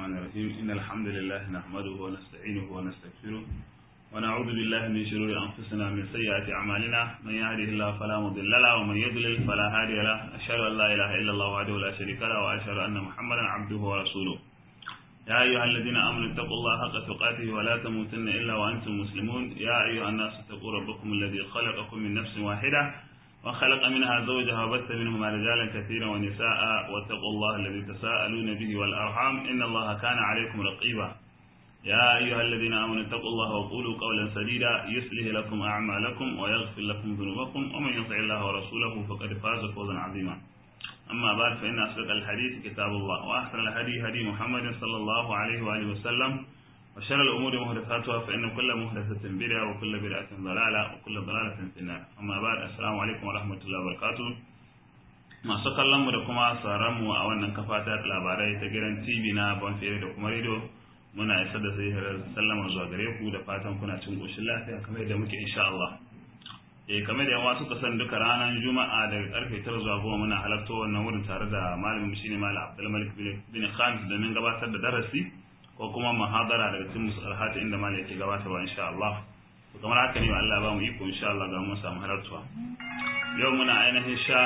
الرحمن الرحيم إن الحمد لله نحمده ونستعينه ونستغفره ونعوذ بالله من شرور أنفسنا من سيئات أعمالنا من يهده الله فلا مضل له ومن يضلل فلا هادي له أشهد أن لا إله إلا الله وحده لا شريك له وأشهد أن محمدا عبده ورسوله يا أيها الذين آمنوا اتقوا الله حق تقاته ولا تموتن إلا وأنتم مسلمون يا أيها الناس اتقوا ربكم الذي خلقكم من نفس واحدة وخلق منها زوجها وبث منهما رجالا كثيرا ونساء واتقوا الله الذي تساءلون به والأرحام إن الله كان عليكم رقيبا يا أيها الذين آمنوا اتقوا الله وقولوا قولا سديدا يصلح لكم أعمالكم ويغفر لكم ذنوبكم ومن يطع الله ورسوله فقد فاز فوزا عظيما أما بعد فإن أصدق الحديث كتاب الله وأحسن الهدي هدي محمد صلى الله عليه وآله وسلم وشر الأمور محدثاتها فإن كل محدثة بدعة وكل بدعة ضلالة وكل ضلالة في النار أما بعد السلام عليكم ورحمة الله وبركاته masu kallon mu da kuma sauran mu a wannan kafa ta labarai ta gidan TV na Bonfere da kuma radio muna isar da sai sallama zuwa gare ku da fatan kuna cin koshin lafiya kamar yadda muke insha Allah eh kamar da yawa suka san duka ranar juma'a daga karfe 9 zuwa 10 muna halarta wannan wurin tare da malamin shine malam Abdul Malik bin Khamis domin gabatar da darasi ko kuma muhadara daga cikin musalhata inda malam yake gabatarwa insha Allah to kamar haka ne Allah ba mu iko insha Allah ga mu samu halartuwa yau muna ainihin sha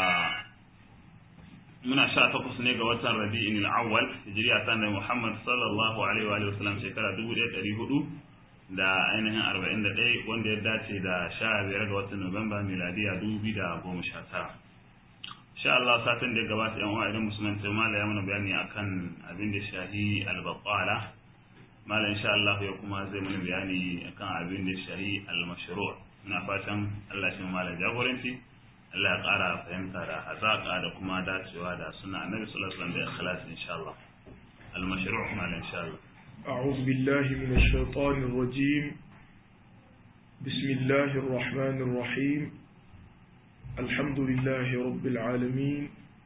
muna sha takwas ne ga watan Rabi'in al-Awwal hijriya ta Annabi Muhammad sallallahu alaihi wa sallam shekara 1400 da ainihin 41 wanda ya dace da sha biyar ga watan Nuwamba miladiya 2019 sha Allah satin da ya gabata yan uwa idan musulman ta mala ya mana bayani akan abin da shahi al-baqala mala insha Allah ya kuma zai mana bayani akan abin da shahi al-mashru' ina fatan Allah shi mala jagoranci Allah ya ƙara fahimta da hazaƙa da kuma dacewa da suna annabi sallallahu alaihi wasallam da ikhlas insha Allah al-mashru' mala insha Allah أعوذ بالله من الشيطان الرجيم بسم الله الرحمن الرحيم الحمد لله رب العالمين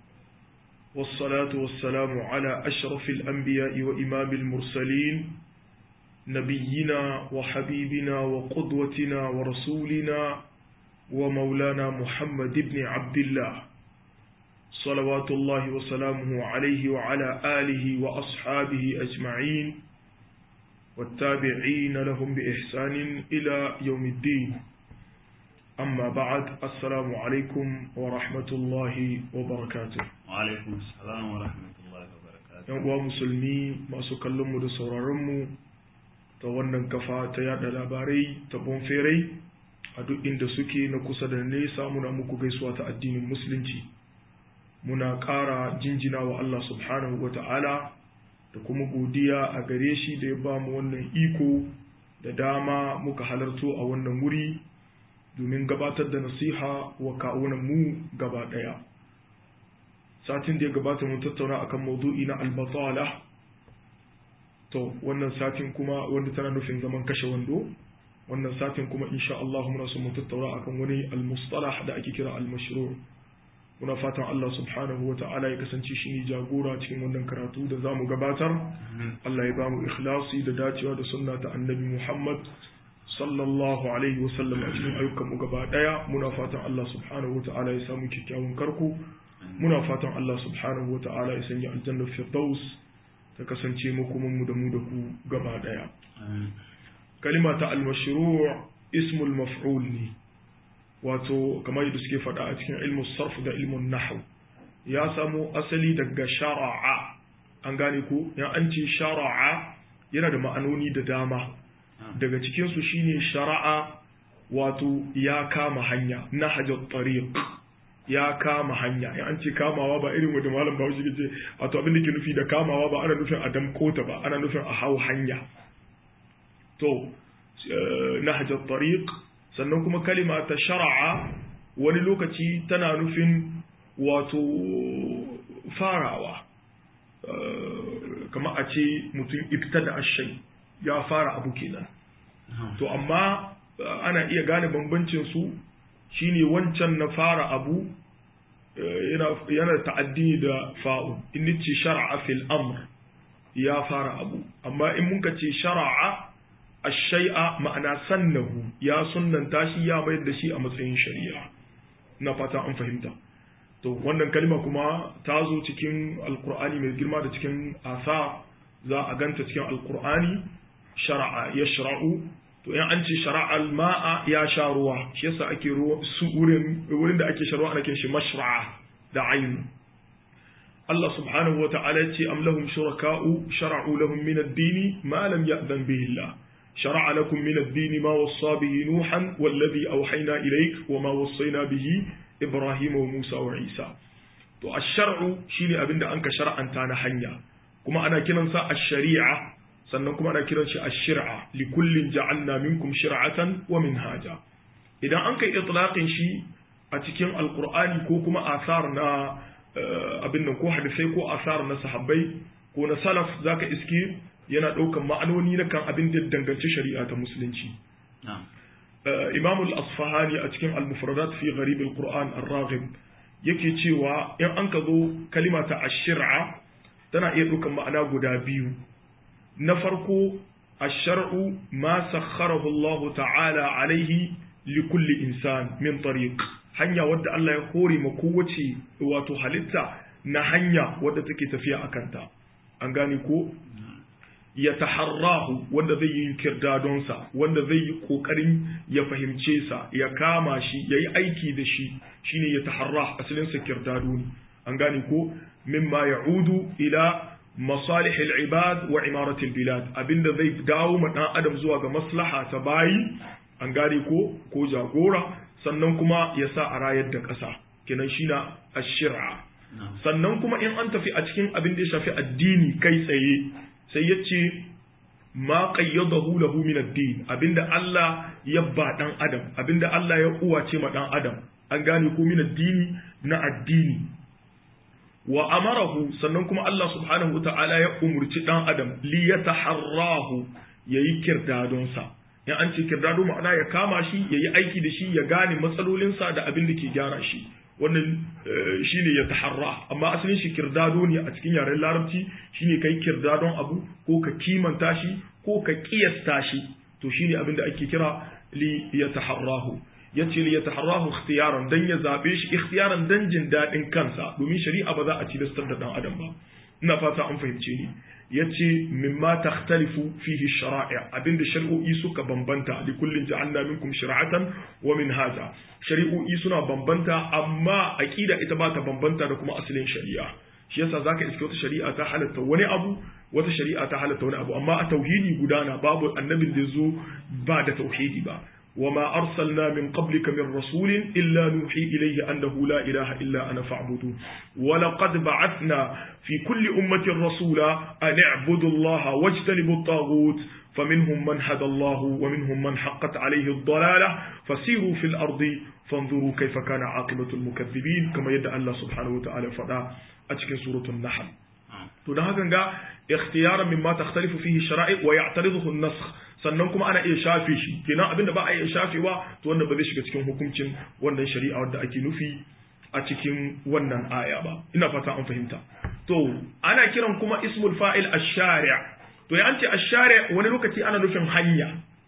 والصلاة والسلام على أشرف الأنبياء وإمام المرسلين نبينا وحبيبنا وقدوتنا ورسولنا ومولانا محمد بن عبد الله صلوات الله وسلامه عليه وعلى آله وأصحابه أجمعين والتابعين لهم بإحسان إلى يوم الدين أما بعد السلام عليكم ورحمة الله وبركاته وعليكم السلام ورحمة الله وبركاته ‘Yan uwa musulmi masu kallonmu da sauraronmu ta wannan kafa ta yada labarai ta bonferai a duk inda suke na kusa da nesa muna muku gaisuwa ta addinin musulunci muna ƙara jinjina wa Allah subhanahu wa ta'ala da kuma godiya a gare shi da ya ba mu wannan iko da dama muka halarto a wannan wuri domin gabatar da nasiha wa kawunan mu gaba ɗaya satin da ya gabata mun tattauna akan maudu'i na albatala to wannan satin kuma wanda tana nufin zaman kashe wando wannan satin kuma insha Allah muna so mu tattauna akan wani almustalah da ake kira almashru' muna fatan Allah subhanahu wa ta'ala ya kasance shi ne jagora cikin wannan karatu da za mu gabatar Allah ya ba mu ikhlasi da dacewa da sunna ta annabi Muhammad sallallahu alaihi wa sallam a cikin ayyukan mu gaba daya muna fatan Allah subhanahu wa ta'ala ya samu kyakkyawan karku muna fatan Allah subhanahu wa ta'ala ya sanya aljanna firdaus ta kasance makoman mu da mu da ku gaba daya kalima ta al-mashru' ismul maf'ul ne wato kamar yadda suke faɗa a cikin ilmu sarf da ilmun nahw ya samo asali daga shara'a an gane ko ya an ce shara'a yana da ma'anoni da dama daga cikin su shine shara'a wato ya kama hanya nahjat tariq ya kama hanya ya an ce kamawa ba irin wanda malam Bahaushe ke ce wato abin da ke nufi da kamawa ba ana nufin a damkota ba ana nufin a hau hanya to nahjat tariq sannan kuma kalima ta shara'a wani lokaci tana nufin wato farawa kama a ce mutum ibtada ashai ya fara abu kenan to amma ana iya gane bambancin su shine wancan na fara abu yana ta'addi da fa'u in ce shara'a fil amr ya fara abu amma in muka ce shara'a ashai'a ma'ana sannahu ya sunnanta shi ya mayar da shi a matsayin shari'a na fata an fahimta to wannan kalma kuma ta zo cikin alkur'ani mai girma da cikin asa za a ganta cikin alqur'ani shar'a yashra'u to in an ce shara'al ma'a ya sha ruwa shi yasa ake ruwa su wurin wurin da ake sharwa ana kiran shi mashra'a da ayin Allah subhanahu wa ta'ala ce am lahum shuraka'u shara'u lahum min ad-din ma lam ya'zan bihi Allah shara'a lakum min ad-din ma wassa bihi nuhan walladhi awhayna ilayk wa ma wassayna bihi ibrahima wa musa wa isa to ash-shar'u shine abinda anka shar'anta na hanya kuma ana kiransa ash-shari'a sannan kuma ana kiran shi ash-shir'a li kullin ja'alna minkum shir'atan wa minhaja idan an kai itlaqin shi a cikin alqur'ani ko kuma asar na abin nan ko hadisai ko asar na sahabbai ko na salaf zaka iske yana ɗaukan ma'anoni na kan abin da danganci shari'a ta musulunci imam al-asfahani a cikin al-mufradat fi gharib al-qur'an ar-raghib yake cewa in an ka zo kalima ta ash-shir'a tana iya ɗaukan ma'ana guda biyu na farko ash-shar'u ma sakharahu Allah ta'ala alaihi li kulli insan min tariq hanya wadda Allah ya hore ma kowace wato halitta na hanya wadda take tafiya a kanta an gane ko ya taharrahu wanda zai yi kirdadonsa wanda zai yi kokarin ya fahimce sa ya kama shi ya yi aiki da shi shine ya taharrah asalinsa kirdado ne an gane ko mimma ya'udu ila masalih al-ibad wa imarat al-bilad abinda zai dawo ma dan adam zuwa ga maslaha ta bayi an gane ko ko jagora sannan kuma ya sa a rayar da ƙasa kenan shi na ashira sannan kuma in an tafi a cikin abin da ya shafi addini kai tsaye sai ya ce ma qayyadahu lahu min ad-din abinda Allah ya ba dan adam abinda Allah ya uwace ma dan adam an gane ko min addini na addini wa amarahu sannan kuma Allah subhanahu wataala ya umurci dan adam li yataharrahu yayi kirdadonsa in an ce kirdado ma'ana ya kama shi ya yi aiki da shi ya gane matsalolinsa da abin da ke gyara shi wannan shi ne ya taharra amma asalin shi kirdado ne a cikin yaren larabci shi ne kai kirdadon abu ko ka kimanta shi ko ka kiyasta shi to shi ne abin da ake kira li ya taharrahu ya ce li ya taharrahu ikhtiyaran dan ya zabe shi ikhtiyaran dan jin daɗin kansa domin shari'a ba za a tilastar da dan adam ba ina fata an fahimce ni ya ce mimma takhtalifu fihi shara'i abinda shari'o'i suka bambanta li kullin ja'alna minkum shir'atan wa minhaja shari'o'i suna bambanta amma aqida ita ba ta bambanta da kuma asalin shari'a shi yasa zaka iske wata shari'a ta halatta wani abu wata shari'a ta halatta wani abu amma a tauhidi gudana babu annabin da zo ba da tauhidi ba وما أرسلنا من قبلك من رسول إلا نوحي إليه أنه لا إله إلا أنا فاعبدون ولقد بعثنا في كل أمة رسولا أن اعبدوا الله واجتنبوا الطاغوت فمنهم من هدى الله ومنهم من حقت عليه الضلالة فسيروا في الأرض فانظروا كيف كان عاقبة المكذبين كما يدعى الله سبحانه وتعالى فدا أتكن سورة النحل to don hakan ga ikhtiyaran mimma takhtalifu fihi shara'i wa ya'tariduhu an-nasakh sannan kuma ana iya shafe shi kenan abinda ba a iya shafewa to wannan ba zai shiga cikin hukuncin wannan shari'a wadda ake nufi a cikin wannan aya ba ina fata an fahimta to ana kiran kuma ismul fa'il ash-shari' to ya ce ash-shari' wani lokaci ana nufin hanya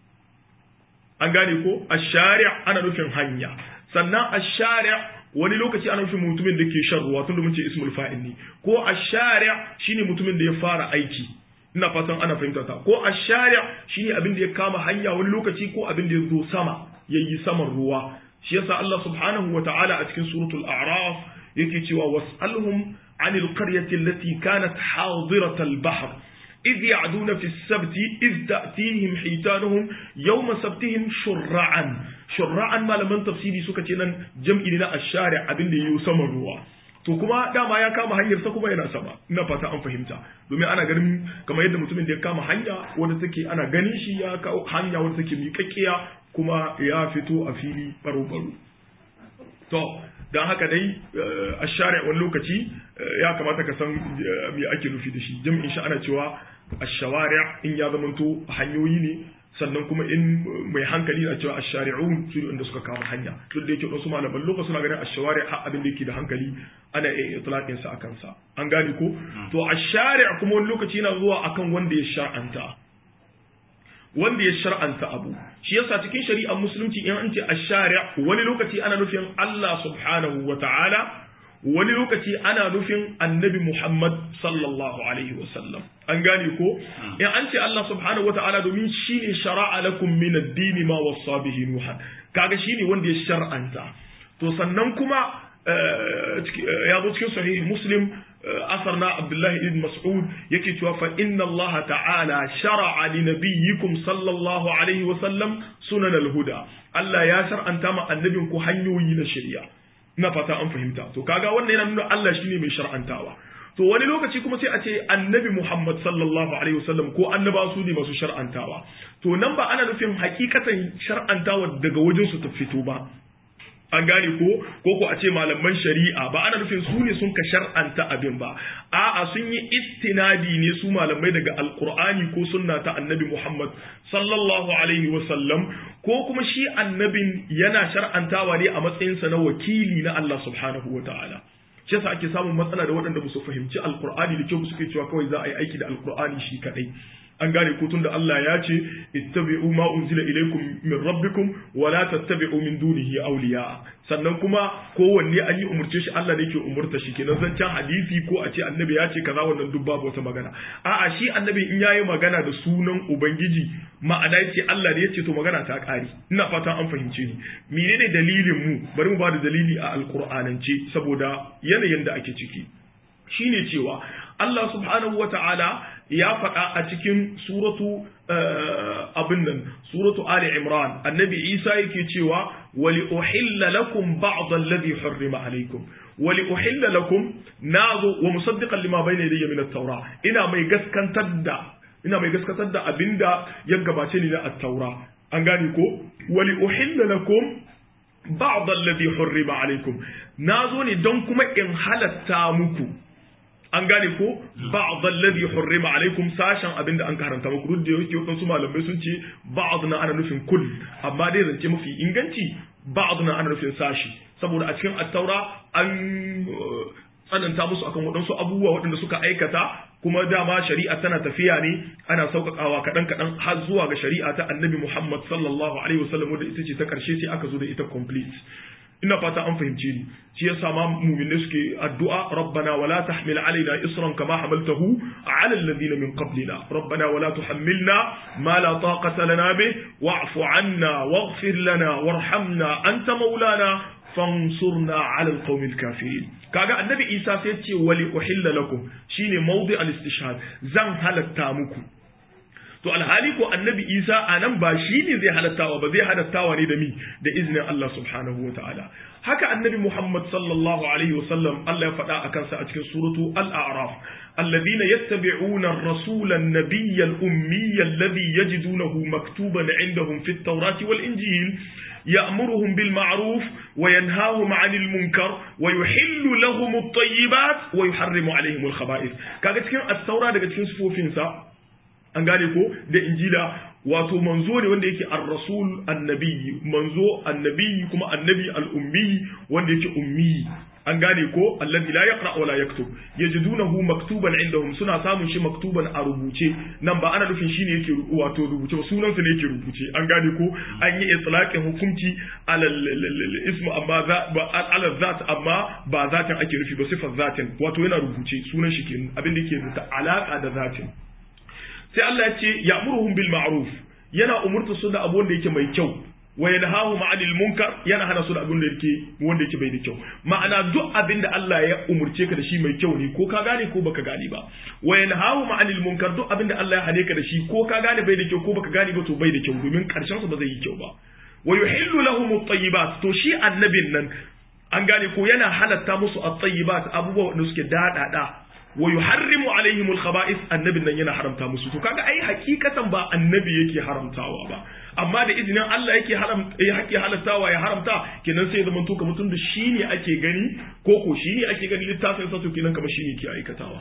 an gane ko ash-shari' ana nufin hanya sannan ash-shari' wani lokaci ana nufin mutumin da ke shan ruwa tunda mun ce ismul fa'il ne ko ash-shari' shine mutumin da ya fara aiki ina fatan ana fahimta ta ko ash-shari' shine abin da ya kama hanya wani lokaci ko abin da ya zo sama yayi saman ruwa shi yasa Allah subhanahu wa ta'ala a cikin suratul a'raf yake cewa was'alhum 'anil qaryati allati kanat hadiratal bahr إذ يعدون في السبت إذ تأتيهم حيتانهم يوم سبتهم شرعا شرعا ما لمن تفسيري سكتنا جمع لنا الشارع أبن يسمى الروا to kuma dama ya kama hanyar sa kuma yana sama ina fata an fahimta domin ana ganin kamar yadda mutumin da ya kama hanya wanda take ana ganin shi ya kawo hanya wanda take miƙaƙƙiya kuma ya fito a fili baro-baro to don haka dai a share wani lokaci ya kamata ka san me ake nufi da shi jam'in shi ana cewa ashawari in ya zamanto hanyoyi ne sannan kuma in mai hankali na cewa ashari'un su ne inda suka kama hanya duk da yake wasu malaman lokaci suna ganin ashawari har abin da yake da hankali ana iya itlaqin sa akan sa an gane ko to ashari' kuma wani lokaci yana zuwa akan wanda ya shar'anta wanda ya shar'anta abu shi yasa cikin shari'ar musulunci in an ce ashari' wani lokaci ana nufin Allah subhanahu wa ta'ala wani lokaci ana nufin annabi Muhammad sallallahu alaihi wasallam an gane ko in an ce Allah subhanahu wataala domin shine shara'a lakum min ad-din ma wasa bihi nuha kaga shine wanda ya shar'anta to sannan kuma ya zo cikin sahih muslim asar na abdullahi ibn mas'ud yake cewa fa inna allaha ta'ala shar'a li nabiyyikum sallallahu alaihi wa sallam sunan al-huda Allah ya shar'anta ma annabin ku hanyoyi na shari'a ina fata an fahimta to kaga wannan yana nuna Allah shine mai shar'antawa to wani lokaci kuma sai a ce annabi Muhammad sallallahu alaihi wasallam ko annaba su ne masu shar'antawa to nan ba ana nufin hakikatan shar'antawa daga wajen su ta fito ba an gane ko ko ko a ce malaman shari'a ba ana nufin su ne sun ka shar'anta abin ba a'a sun yi istinadi ne su malamai daga alqur'ani ko sunna ta annabi Muhammad sallallahu alaihi wasallam ko kuma shi annabin yana shar'antawa ne a matsayinsa na wakili na Allah subhanahu wataala shi yasa ake samun matsala da waɗanda ba su fahimci alqur'ani da kyau suke cewa kawai za a yi aiki da alqur'ani shi kadai an gane ko tunda Allah ya ce ittabi'u ma unzila ilaykum min rabbikum wa la tattabi'u min dunihi awliya sannan kuma kowanne an yi umurce shi Allah ne ke umurta shi kenan zancen hadisi ko a ce annabi ya ce kaza wannan duk babu wata magana a'a shi annabi in yayi magana da sunan ubangiji ma'ana yace Allah ne yace to magana ta kare ina fata an fahimce ni menene dalilin mu bari mu ba da dalili a alqur'anance saboda yanayin da ake ciki shine cewa Allah subhanahu wa ta'ala ya faɗa a cikin suratu abin nan suratu Ali Imran annabi Isa yake cewa wali uhilla lakum ba'd alladhi hurrima alaykum wali uhilla lakum nazo wa musaddiqan lima bayna yadayya min at-taura ina mai gaskantar da ina mai gaskantar da abinda ya gabace ni na at-taura an gane ko wali uhilla lakum ba'd alladhi hurrima alaykum nazo ne don kuma in halatta muku an gane ko ba'd alladhi hurrima alaikum sashen abinda an karanta muku duk da yake wadansu malamai sun ce ba'd na ana nufin kull amma dai zance mafi inganci ba'd na ana nufin sashi saboda a cikin at-taura an tsananta musu akan waɗansu abubuwa waɗanda suka aikata kuma dama shari'a tana tafiya ne ana sauƙaƙawa kaɗan kaɗan har zuwa ga shari'a ta annabi Muhammad sallallahu alaihi wasallam wanda ita ce ta ƙarshe sai aka zo da ita complete ina fata an fahimce ni shi yasa ma mu'minai suke addu'a rabbana wala tahmil alaina isran kama hamaltahu ala alladhina min qablina rabbana wala tuhammilna ma la taqata lana bih wa'fu 'anna waghfir lana warhamna anta maulana fansurna 'ala alqawmil kafirin kaga annabi Isa sai ya ce wali uhilla lakum shine mawdi al-istishhad zan halatta muku to alhali ko annabi isa a nan ba shi ne zai halattawa ba zai halattawa ne da mi da izinin Allah subhanahu wa ta'ala haka annabi muhammad sallallahu alaihi wasallam Allah ya faɗa a kansa a cikin suratu al-a'raf الذين يتبعون الرسول النبي الأمي الذي يجدونه مكتوبا عندهم في التوراة والإنجيل يأمرهم بالمعروف وينهاهم عن المنكر ويحل لهم الطيبات ويحرم عليهم الخبائث كاغا cikin التوراة daga cikin sifofinsa an gane ko da injila wato manzo ne wanda yake ar-rasul annabi manzo annabi kuma annabi al-ummi wanda yake ummi an gane ko alladhi la yaqra wa la yaktub yajidunahu maktuban indahum suna samun shi maktuban a rubuce nan ba ana nufin shine yake wato rubuce ba sunan sa ne yake rubuce an gane ko an yi itlaqin hukunci ala ismu amma ala zat amma ba zatin ake nufi ba sifar zatin wato yana rubuce sunan shi kenan abin da yake da alaka da zatin sai Allah ya ce ya'muruhum bil ma'ruf yana umurta su da abu wanda yake mai kyau wa yanhahum 'anil munkar yana hana su da abin da yake wanda yake bai da kyau ma'ana duk abin da Allah ya umurce ka da shi mai kyau ne ko ka gane ko baka gane ba wa yanhahum 'anil munkar duk abin da Allah ya hane ka da shi ko ka gane bai da kyau ko baka gane ba to bai da kyau domin karshen sa ba zai yi kyau ba wa yuhillu lahum at-tayyibat to shi annabin nan an gane ko yana halatta musu at-tayyibat abubuwa wanda suke dadada wa yuharrimu alaihim al-khaba'ith annabin nan yana haramta musu to kaga ai hakikatan ba annabi yake haramtawa ba amma da izinin Allah yake haram yake halattawa ya haramta kenan sai zaman to kamar tun da shine ake gani ko ko shine ake gani littafin sa to kenan kamar shine yake aikatawa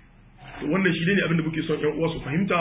wannan shi ne abin da muke son ƴan uwa su fahimta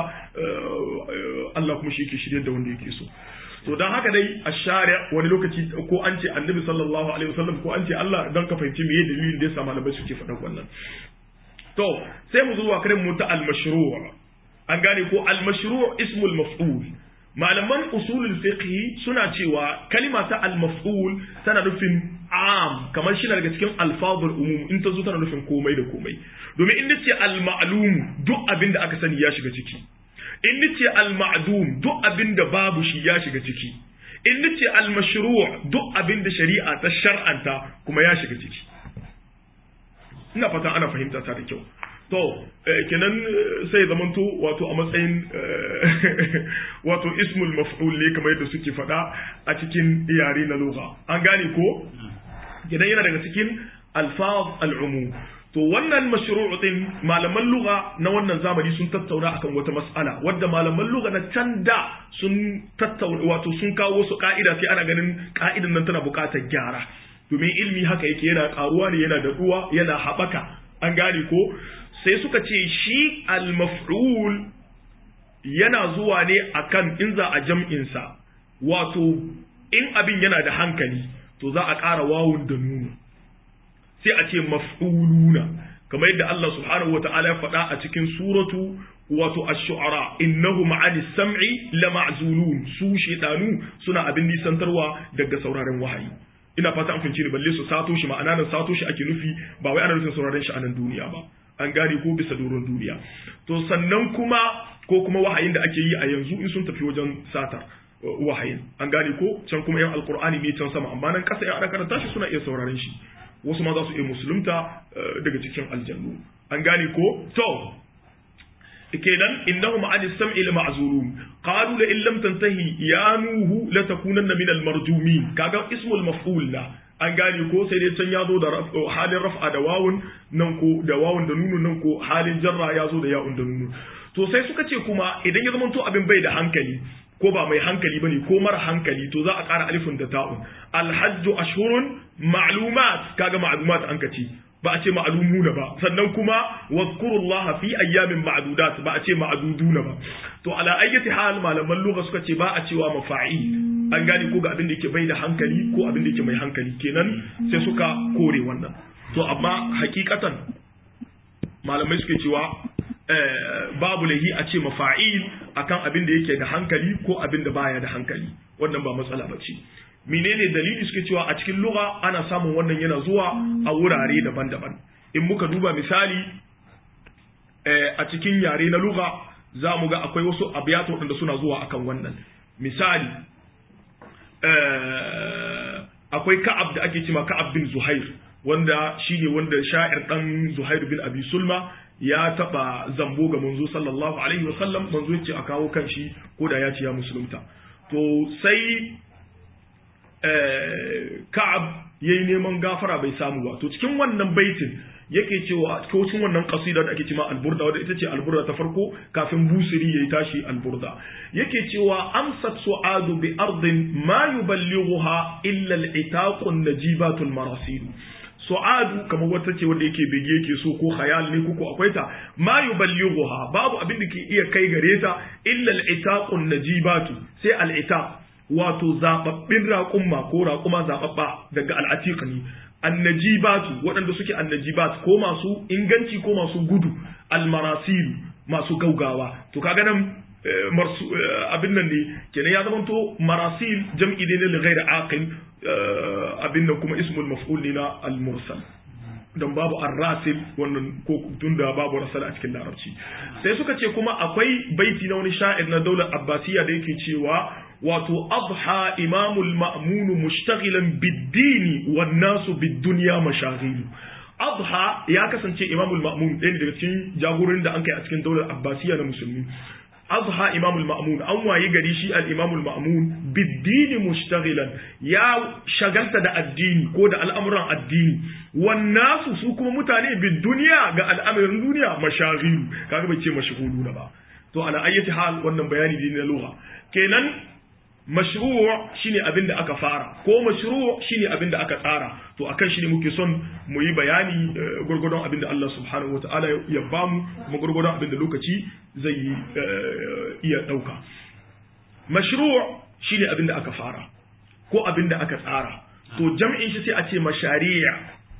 Allah kuma shi yake shirye da wanda yake so to dan haka dai a share wani lokaci ko an ce annabi sallallahu alaihi wasallam ko an ce Allah dan ka fahimci meye dalilin da yasa malamai suke faɗan wannan to sai mu zuwa kare mu ta al-mashru' an gane ko al-mashru' ismul maf'ul malaman usulul fiqh suna cewa kalima ta al-maf'ul tana nufin am kamar shi daga cikin alfazul umum in ta zo tana nufin komai da komai domin in nace al ma'lum duk abin da aka sani ya shiga ciki in nace al ma'dum duk abin da babu shi ya shiga ciki in nace al mashru' duk abin da shari'a ta shar'anta kuma ya shiga ciki ina fatan ana fahimta ta da kyau to kenan sai zamanto wato a matsayin wato ismul maf'ul ne kamar yadda suke faɗa a cikin yare na lugha an gane ko kenan yana daga cikin alfaz al'umum to wannan mashru'u din malaman lugha na wannan zamani sun tattauna akan wata mas'ala wadda malaman lugha na can da sun tattauna wato sun kawo wasu ka'ida sai ana ganin ka'idan nan tana buƙatar gyara domin ilmi haka yake yana karuwa ne yana daɗuwa yana haɓaka an gane ko sai suka ce shi al-maf'ul yana zuwa ne akan in za a jam'insa wato in abin yana da hankali to za a ƙara wawun da nunu sai a ce maf'uluna kamar yadda Allah subhanahu wata'ala ya faɗa a cikin suratu wato ash-shu'ara innahum 'ani sam'i lama'zulun su shedanu suna abin nisantarwa daga sauraren wahayi ina fata an fince ni balle su sato shi ma'ana nan sato shi ake nufi ba wai ana nufin sauraren shi a nan duniya ba an gane ko bisa doron duniya to sannan kuma ko kuma wahayin da ake yi a yanzu in sun tafi wajen satar wahayin an gane ko can kuma yan alkur'ani ne can sama amma nan kasa yan ana karanta shi suna iya sauraren shi wasu ma za su iya musulunta daga cikin aljannu an gane ko to kenan innahum an sam'i la ma'zurun qalu la in lam tantahi ya nuhu la takunanna min al marjumin kaga ismul maf'ul la an gane ko sai dai can ya zo da halin raf'a da wawun nan ko da wawun da nunun nan ko halin jarra ya zo da ya'un da nunun to sai suka ce kuma idan ya zamanto abin bai da hankali ko ba mai hankali bane ko mara hankali to za a ƙara alifin da ta'un alhajju ashhurun ma'lumat kaga ma'lumat an kace ba a ce ma'lumuna ba sannan kuma wadhkurullaha fi ayyamin ma'dudat ba a ce ma'duduna ba to ala ayyati hal malaman lugha suka ce ba a cewa mafa'il an gane ko ga abin da yake bai da hankali ko abin da yake mai hankali kenan sai suka kore wannan to amma hakikatan malamai suke cewa babu lahi a ce mafa'il akan abin da yake da hankali ko abin da baya da hankali wannan ba matsala ba ce menene dalili suke cewa a cikin lugha ana samun wannan yana zuwa a wurare daban-daban in muka duba misali a cikin yare na lugha za mu ga akwai wasu abiyatu waɗanda suna zuwa akan wannan misali akwai ka'ab da ake cewa ka'ab bin zuhair wanda shine wanda sha'ir dan zuhair bin abi sulma ya taba zambo ga manzo sallallahu alaihi wa sallam manzo yace a kawo kan shi ko da ya ce ya musulunta to sai ka'ab yayi neman gafara bai samu ba to cikin wannan baitin yake cewa ko cikin wannan kasida da ake cewa alburda wadda ita ce alburda ta farko kafin busiri yayi tashi alburda yake cewa amsat su'adu bi ardin ma yuballighuha illa al-itaqun najibatul marasil su'adu kamar wata ce wanda yake bege yake so ko khayal ne ko akwai ta ma yuballighuha babu abin da ke iya kai gare ta illa al-itaqun najibatu sai al-itaq wato zababbin raƙumma ko raƙuma zababba daga al-atiq ne annajibatu waɗanda suke annajibat ko masu inganci ko masu gudu almarasil masu gaugawa to kaga nan abin nan ne kenan ya zamanto marasil jam'i ne na ghairi aqil abin nan kuma ismul maf'ul ne na al-mursal don babu arrasil wannan ko tunda babu rasal a cikin larabci sai suka ce kuma akwai baiti na wani sha'ir na daular abbasiya da yake cewa wato adha imamul ma'mun mushtaghilan bid-dini wan nasu bid-dunya mashaghilu adha ya kasance imamul ma'mun ɗaya daga cikin jagorin da an kai a cikin daular abbasiya na musulmi adha imamul ma'mun an waye gari shi al imamul ma'mun bid-dini mushtaghilan ya shagalta da addini ko da al'amuran addini wan nasu su kuma mutane bid-dunya ga al'amarin duniya mashaghilu kaga bai ce mashghuluna ba to ala ayyati hal wannan bayani ne na lugha kenan mashru' shine abin da aka fara ko mashru' shine abin da aka tsara to akan shi ne muke son mu yi bayani gurgurdon abin da Allah subhanahu wataala ya bamu kuma gurgurdon abin da lokaci zai iya dauka mashru' shine abin da aka fara ko abin da aka tsara to jam'in shi sai a ce mashari'a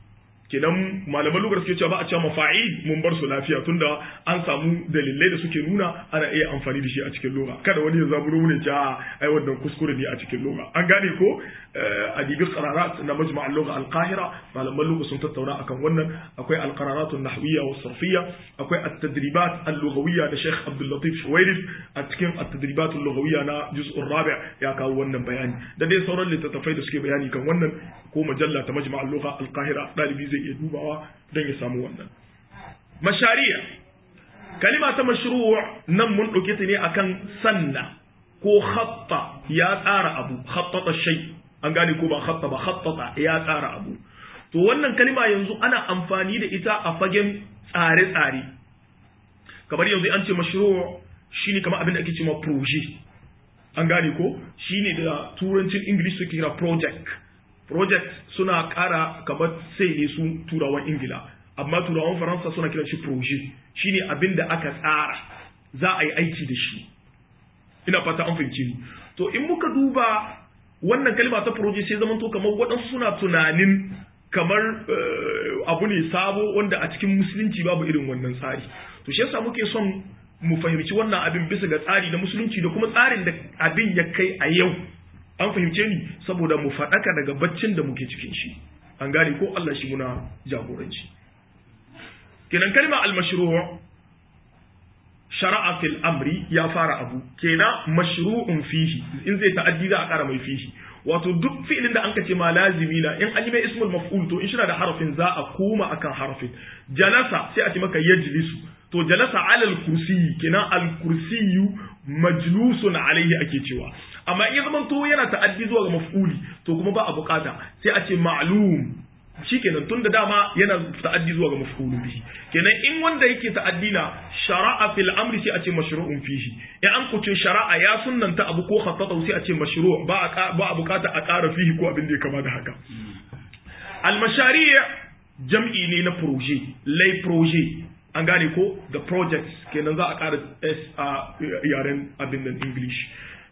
kenan malaman lugar suke cewa ba a cewa mafa'il mun bar su lafiya tunda an samu dalilai da suke nuna ana iya amfani da shi a cikin lugha kada wani ya zaburo ne cewa ai wannan kuskure ne a cikin lugha an gane ko adibi qararat na majma' al-lugha al-qahira malaman lugha sun tattauna akan wannan akwai al-qararat an-nahwiyya wa sarfiyya akwai at-tadribat al-lughawiyya da Sheikh Abdul Latif Shuwairif a cikin at-tadribat al-lughawiyya na juz'ur rabi' ya kawo wannan bayani da dai sauran littattafai da suke bayani kan wannan ko majalla ta majma' al-lugha al-qahira dalibi zai iya dubawa don ya samu wannan mashari'a kalima ta mashru' nan mun dauke ta ne akan sanna ko khatta ya tsara abu khattata shay an gane ko ba khatta ba khattata ya tsara abu to wannan kalima yanzu ana amfani da ita a fagen tsare-tsare kamar yanzu an ce mashru' shine kamar abin da ake cewa project an gane ko shine da turancin english suke kira project project suna kara kamar sai ne su turawan ingila amma turawan faransa suna kiran shi project shine abin da aka tsara za a yi aiki da shi ina fata an fahimci ni to in muka duba wannan kalma ta project sai zaman to kamar waɗansu suna tunanin kamar abu ne sabo wanda a cikin musulunci babu irin wannan tsari to shi yasa muke son mu fahimci wannan abin bisa ga tsari na musulunci da kuma tsarin da abin ya kai a yau an fahimce ni saboda mu faɗaka daga baccin da muke cikin shi an gane ko Allah shi muna jagoranci kenan kalma al-mashru' shara'a fil amri ya fara abu kenan mashru'un fihi in zai ta'addi za a ƙara mai fihi wato duk fi'ilin da anka ce ma lazimi na in an yi mai ismul maf'ul to in shi da harafin za a koma akan harafin jalasa sai a ce maka yajlisu to jalasa alal kursiyi kenan al kursiyu majlusun alaihi ake cewa amma in ya zama to yana ta'addi zuwa ga maf'uli to kuma ba a bukata sai a ce ma'lum shikenan tun da dama yana ta'addi zuwa ga maf'ulu bihi kenan in wanda yake ta'addi na shara'a fil amri sai a ce mashru'un fihi in an kuce shara'a ya sunnanta abu ko khattata sai a ce mashru' ba a ba a bukata a ƙara fihi ko abin da ya kama da haka al mashari' jam'i ne na projet lay projet an gane ko the projects kenan za a ƙara s a yaren abin nan english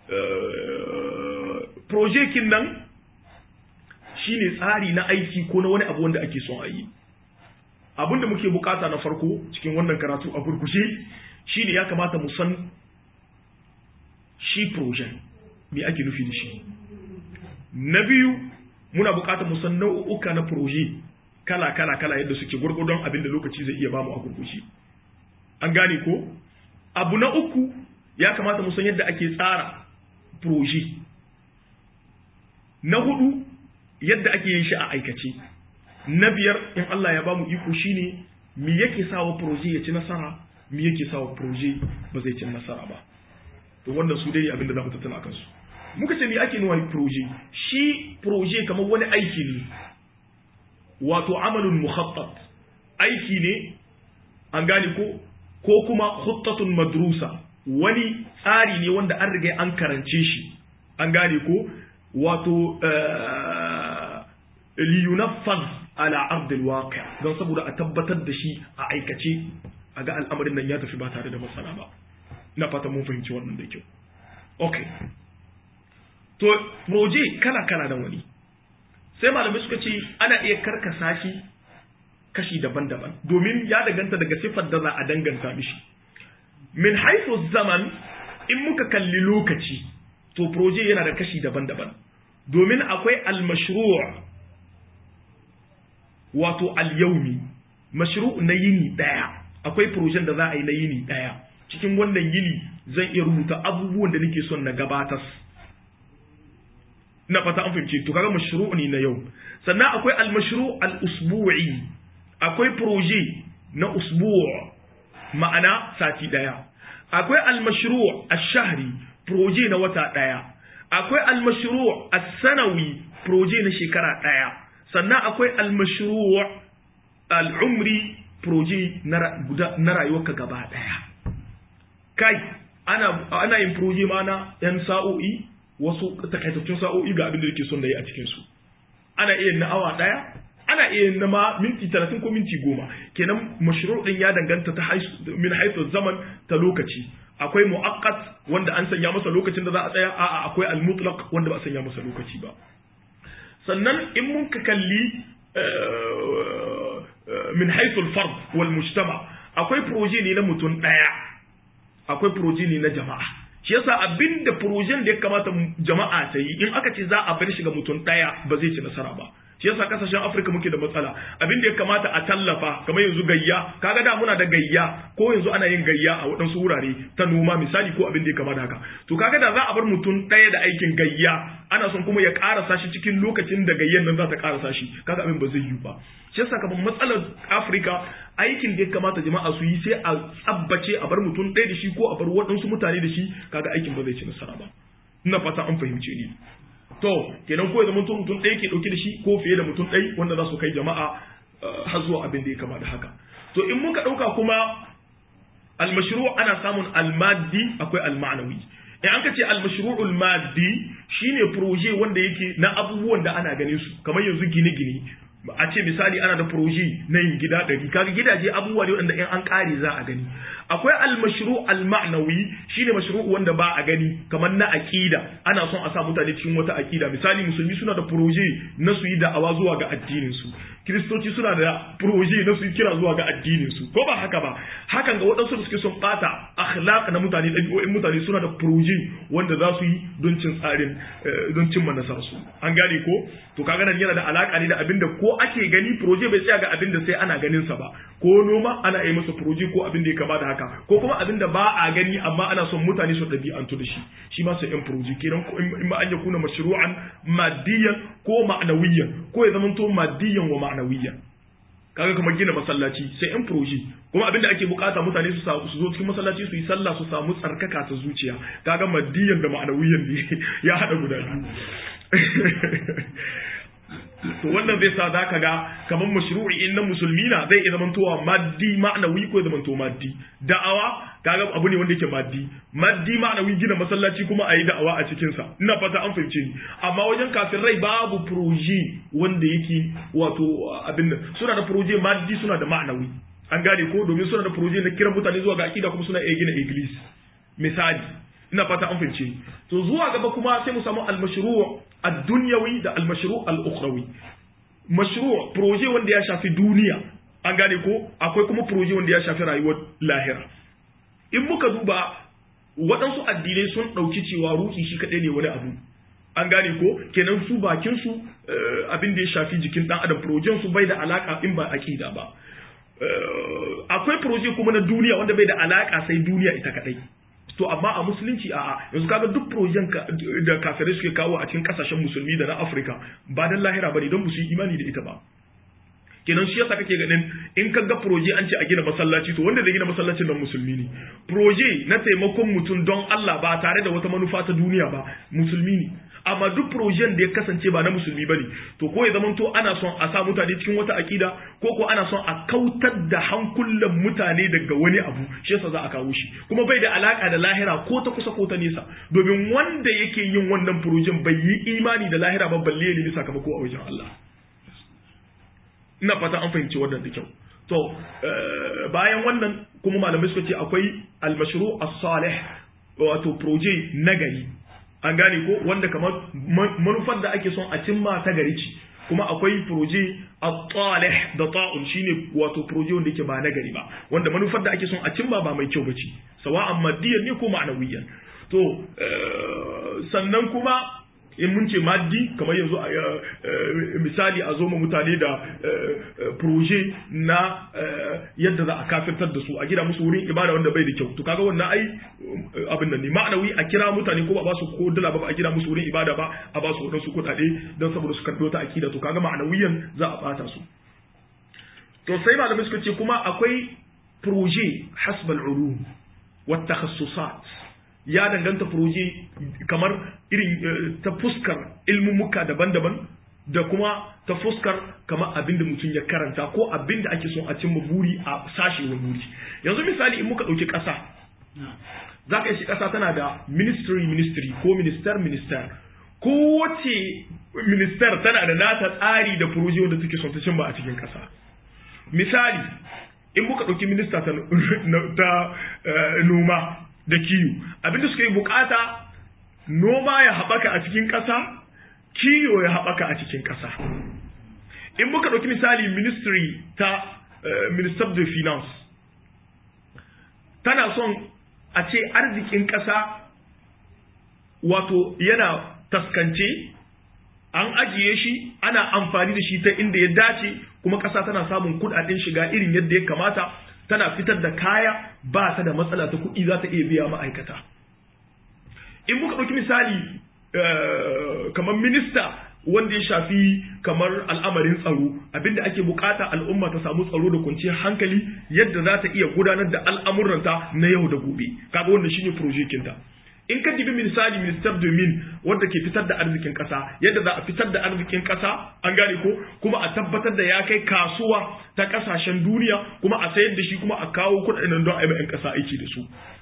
projet kin nan shine tsari na aiki ko na wani abu wanda ake son a yi abinda muke bukata na farko cikin wannan karatu a burkushe shine ya kamata mu san shi projet me ake nufi da shi na biyu muna bukata mu san nau'uka na projet kala kala kala yadda suke gurgurdon abin da lokaci zai iya bamu a gurgushe an gane ko abu na uku ya kamata mu san yadda ake tsara projet na hudu yadda ake yin shi a aikace na biyar in Allah ya bamu iko shine me yake sawa proje ya ci nasara me yake sawa proje ba zai ci nasara ba to wannan su dai abinda za mu tattauna akan su muka ce me ake nuna proje shi proje kamar wani aiki ne wato amalun mukhattat aiki ne an gane ko ko kuma khuttatun madrusa wani tsari ne wanda an riga an karance shi an gane ko wato liyunaffaz ala ardil waqi don saboda a tabbatar da shi a aikace a ga al'amarin nan ya tafi ba tare da matsala ba ina fata mun fahimci wannan da kyau okay to proje kala kala da wani sai malamai suka ce ana iya karkasa shi kashi daban-daban domin ya danganta daga siffar da za a danganta mishi min haifu zaman in muka kalli lokaci to proje yana da kashi daban-daban domin akwai al-mashru' wato al-yawmi mashru' na yini daya akwai projen da za a yi na yini daya cikin wannan yini zan iya rubuta abubuwan da nake son na gabatar na fata an fahimce to kaga mashru' ne na yau sannan akwai al-mashru' al-usbu'i akwai proje na usbu' ma'ana sati daya akwai al-mashru' ash-shahri proje na wata daya akwai al-mashru' as-sanawi proje na shekara daya sannan akwai al-mashru' al-umri proje na rayuwarka gaba daya kai ana ana yin proje ma na yan sa'o'i wasu takaitattun sa'o'i ga abin da yake son da yi a cikin su ana iya na awa daya ana iya na ma minti 30 ko minti 10 kenan mashru' din ya danganta ta min haythu zaman ta lokaci akwai mu'aqqat wanda an sanya masa lokacin da za a tsaya a'a akwai al-mutlaq wanda ba a sanya masa lokaci ba sannan in mun ka kalli min haythu al-fard wal mujtama akwai proje ne na mutum daya akwai proje ne na jama'a shi yasa abinda projen da ya kamata jama'a ta yi in aka ce za a bar shi ga mutum daya ba zai ci nasara ba shi yasa kasashen Afirka muke da matsala abin da ya kamata a tallafa kamar yanzu gayya kaga da muna da gayya ko yanzu ana yin gayya a waɗansu wurare ta noma misali ko abin da ya kamata haka to kaga da za a bar mutum ɗaya da aikin gayya ana son kuma ya karasa shi cikin lokacin da gayyan nan za ta karasa shi kaga abin ba zai yi ba shi yasa kamar matsalar Afirka aikin da ya kamata jama'a su yi sai a tsabbace a bar mutum ɗaya da shi ko a bar waɗansu mutane da shi kaga aikin ba zai ci nasara ba ina fata an fahimce ni to kenan ko ya zama mutum ɗaya ke ɗauke da shi ko fiye da mutum ɗaya wanda za su kai jama'a har zuwa abin da ya kama da haka to in muka ɗauka kuma almashru ana samun almaddi akwai almanawi in an ka ce almashru'ul maddi shine proje wanda yake na abubuwan da ana ganin su kamar yanzu gine-gine a ce misali ana da proje na yin gida ɗari kaga gidaje abubuwa ne wanda in an ƙare za a gani akwai almashru alma'nawi shine mashru wanda ba a gani kamar na aqida ana son a sa mutane cikin wata aqida misali musulmi suna da proje na su yi da'awa zuwa ga addinin su kiristoci suna da proje na su yi kira zuwa ga addinin su ko ba haka ba hakan ga waɗansu da suke son ɓata akhlaq na mutane ɗabi'o'in mutane suna da proje wanda za su yi don cin tsarin don cin manasar su an gane ko to kaga nan yana da alaka ne da abinda ko ake gani proje bai tsaya ga abinda sai ana ganin sa ba ko noma ana yi masa proje ko abin da ya kama da haka ko kuma abin da ba a gani amma ana son mutane su ɗabi'antu da shi shi ma sai yan proje kenan in ma an yakuna mashru'an maddiyan ko ma'nawiyan ko ya zamanto maddiyan wa ma'nawiyan kaga kamar gina masallaci sai yan proje kuma abin da ake bukata mutane su su zo cikin masallaci su yi sallah su samu tsarkaka ta zuciya kaga maddiyan da ma'nawiyan ne ya hada guda to wannan zai sa zaka ga kamar mashru'i in na musulmi na zai iya zamantowa maddi ma'anawi ko zamanto maddi da'awa kaga abu ne wanda yake maddi maddi ma'anawi gina masallaci kuma a yi da'awa a cikin sa ina fata an fahimce ni amma wajen kafin rai babu proje wanda yake wato abin nan suna da proje maddi suna da ma'anawi an gane ko domin suna da proje na kiran mutane zuwa ga akida kuma suna iya gina iglis misali ina fata an fahimce ni to zuwa gaba kuma sai mu samu al-mashru' ad-dunyawi da al-mashru' al-ukhrawi mashru' proje wanda ya shafi duniya an gane ko akwai kuma proje wanda ya shafi rayuwar lahira in muka duba waɗansu addinai sun ɗauki cewa ruhi shi kaɗai ne wani abu an gane ko kenan su bakin su abin da ya shafi jikin ɗan adam projen su bai da alaka in ba aqida ba akwai proje kuma na duniya wanda bai da alaka sai duniya ita kaɗai to amma a musulunci a'a yanzu kaga duk projen da kafirai suke kawo a cikin kasashen musulmi da na Afirka ba dan lahira bane don su yi imani da ita ba kenan shi yasa kake ganin in ka ga proje an ce a gina masallaci to wanda zai gina masallacin nan musulmi ne proje na taimakon mutum don Allah ba tare da wata manufa ta duniya ba musulmi ne amma duk projen da ya kasance ba na musulmi bane to ko ya zamanto ana son a sa mutane cikin wata akida ko ko ana son a kautar da hankulan mutane daga wani abu shi yasa za a kawo shi kuma bai da alaka da lahira ko ta kusa ko ta nesa domin wanda yake yin wannan projen bai yi imani da lahira ba balle ne sakamako a wajen Allah ina fata an fahimci wannan da kyau to bayan wannan kuma malamai suka ce akwai al-mashru' as-salih wato proje nagari an gane ko wanda kamar manufar da ake son a cimma ta gari ce kuma akwai proje at-talih da ta'un shine wato proje wanda yake ba nagari ba wanda manufar da ake son a cimma ba mai kyau bace sawa'an maddiyan ne ko ma'anawiyan to sannan kuma in mun ce maddi kamar yanzu misali a zo ma mutane da proje na yadda za a kafirtar da su a gida musu wurin ibada wanda bai da kyau to kaga wannan ai abin nan ne ma'anawi a kira mutane ko ba ba su ko dala ba a gida musu wurin ibada ba a ba su wadansu kuɗaɗe don saboda su karɓi wata akida to kaga ma'anawiyan za a bata su to sai malamai suka ce kuma akwai proje hasbal ulum wa takhassusat ya danganta furoji kamar irin ta fuskar ilmummuka daban-daban da kuma ta fuskar kamar abin da mutum ya karanta ko abin da ake son a cimma buri a sashe wa buri yanzu misali in muka ɗauki ƙasa za ka shi ƙasa tana da ministry ministry ko minister minister kowace minister tana da nata tsari da furoji wanda take son ta cimma a cikin ƙasa misali in muka ɗauki minista ta noma da kiyo abinda suka yi bukata noma ya haɓaka a cikin ƙasa kiyo ya haɓaka a cikin ƙasa in muka ɗauki misali ministry ta minister de finance tana son a ce arzikin ƙasa wato yana taskance an ajiye shi ana amfani da shi ta inda ya dace kuma ƙasa tana samun kuɗaɗen shiga irin yadda ya kamata tana fitar da kaya ba ta da matsala ta kuɗi za ta iya biya ma'aikata in muka ɗauki misali kamar minista wanda ya shafi kamar al'amarin tsaro abinda ake bukata al'umma ta samu tsaro da kwanciyar hankali yadda za ta iya gudanar da al'amuranta na yau da gobe kaga wanda shine projekinta in ka dibi misali minister domin wanda ke fitar da arzikin kasa yadda za a fitar da arzikin kasa an gane ko kuma a tabbatar da ya kai kasuwa ta kasashen duniya kuma a sayar da shi kuma a kawo kuɗaɗen don a yi kasa aiki da su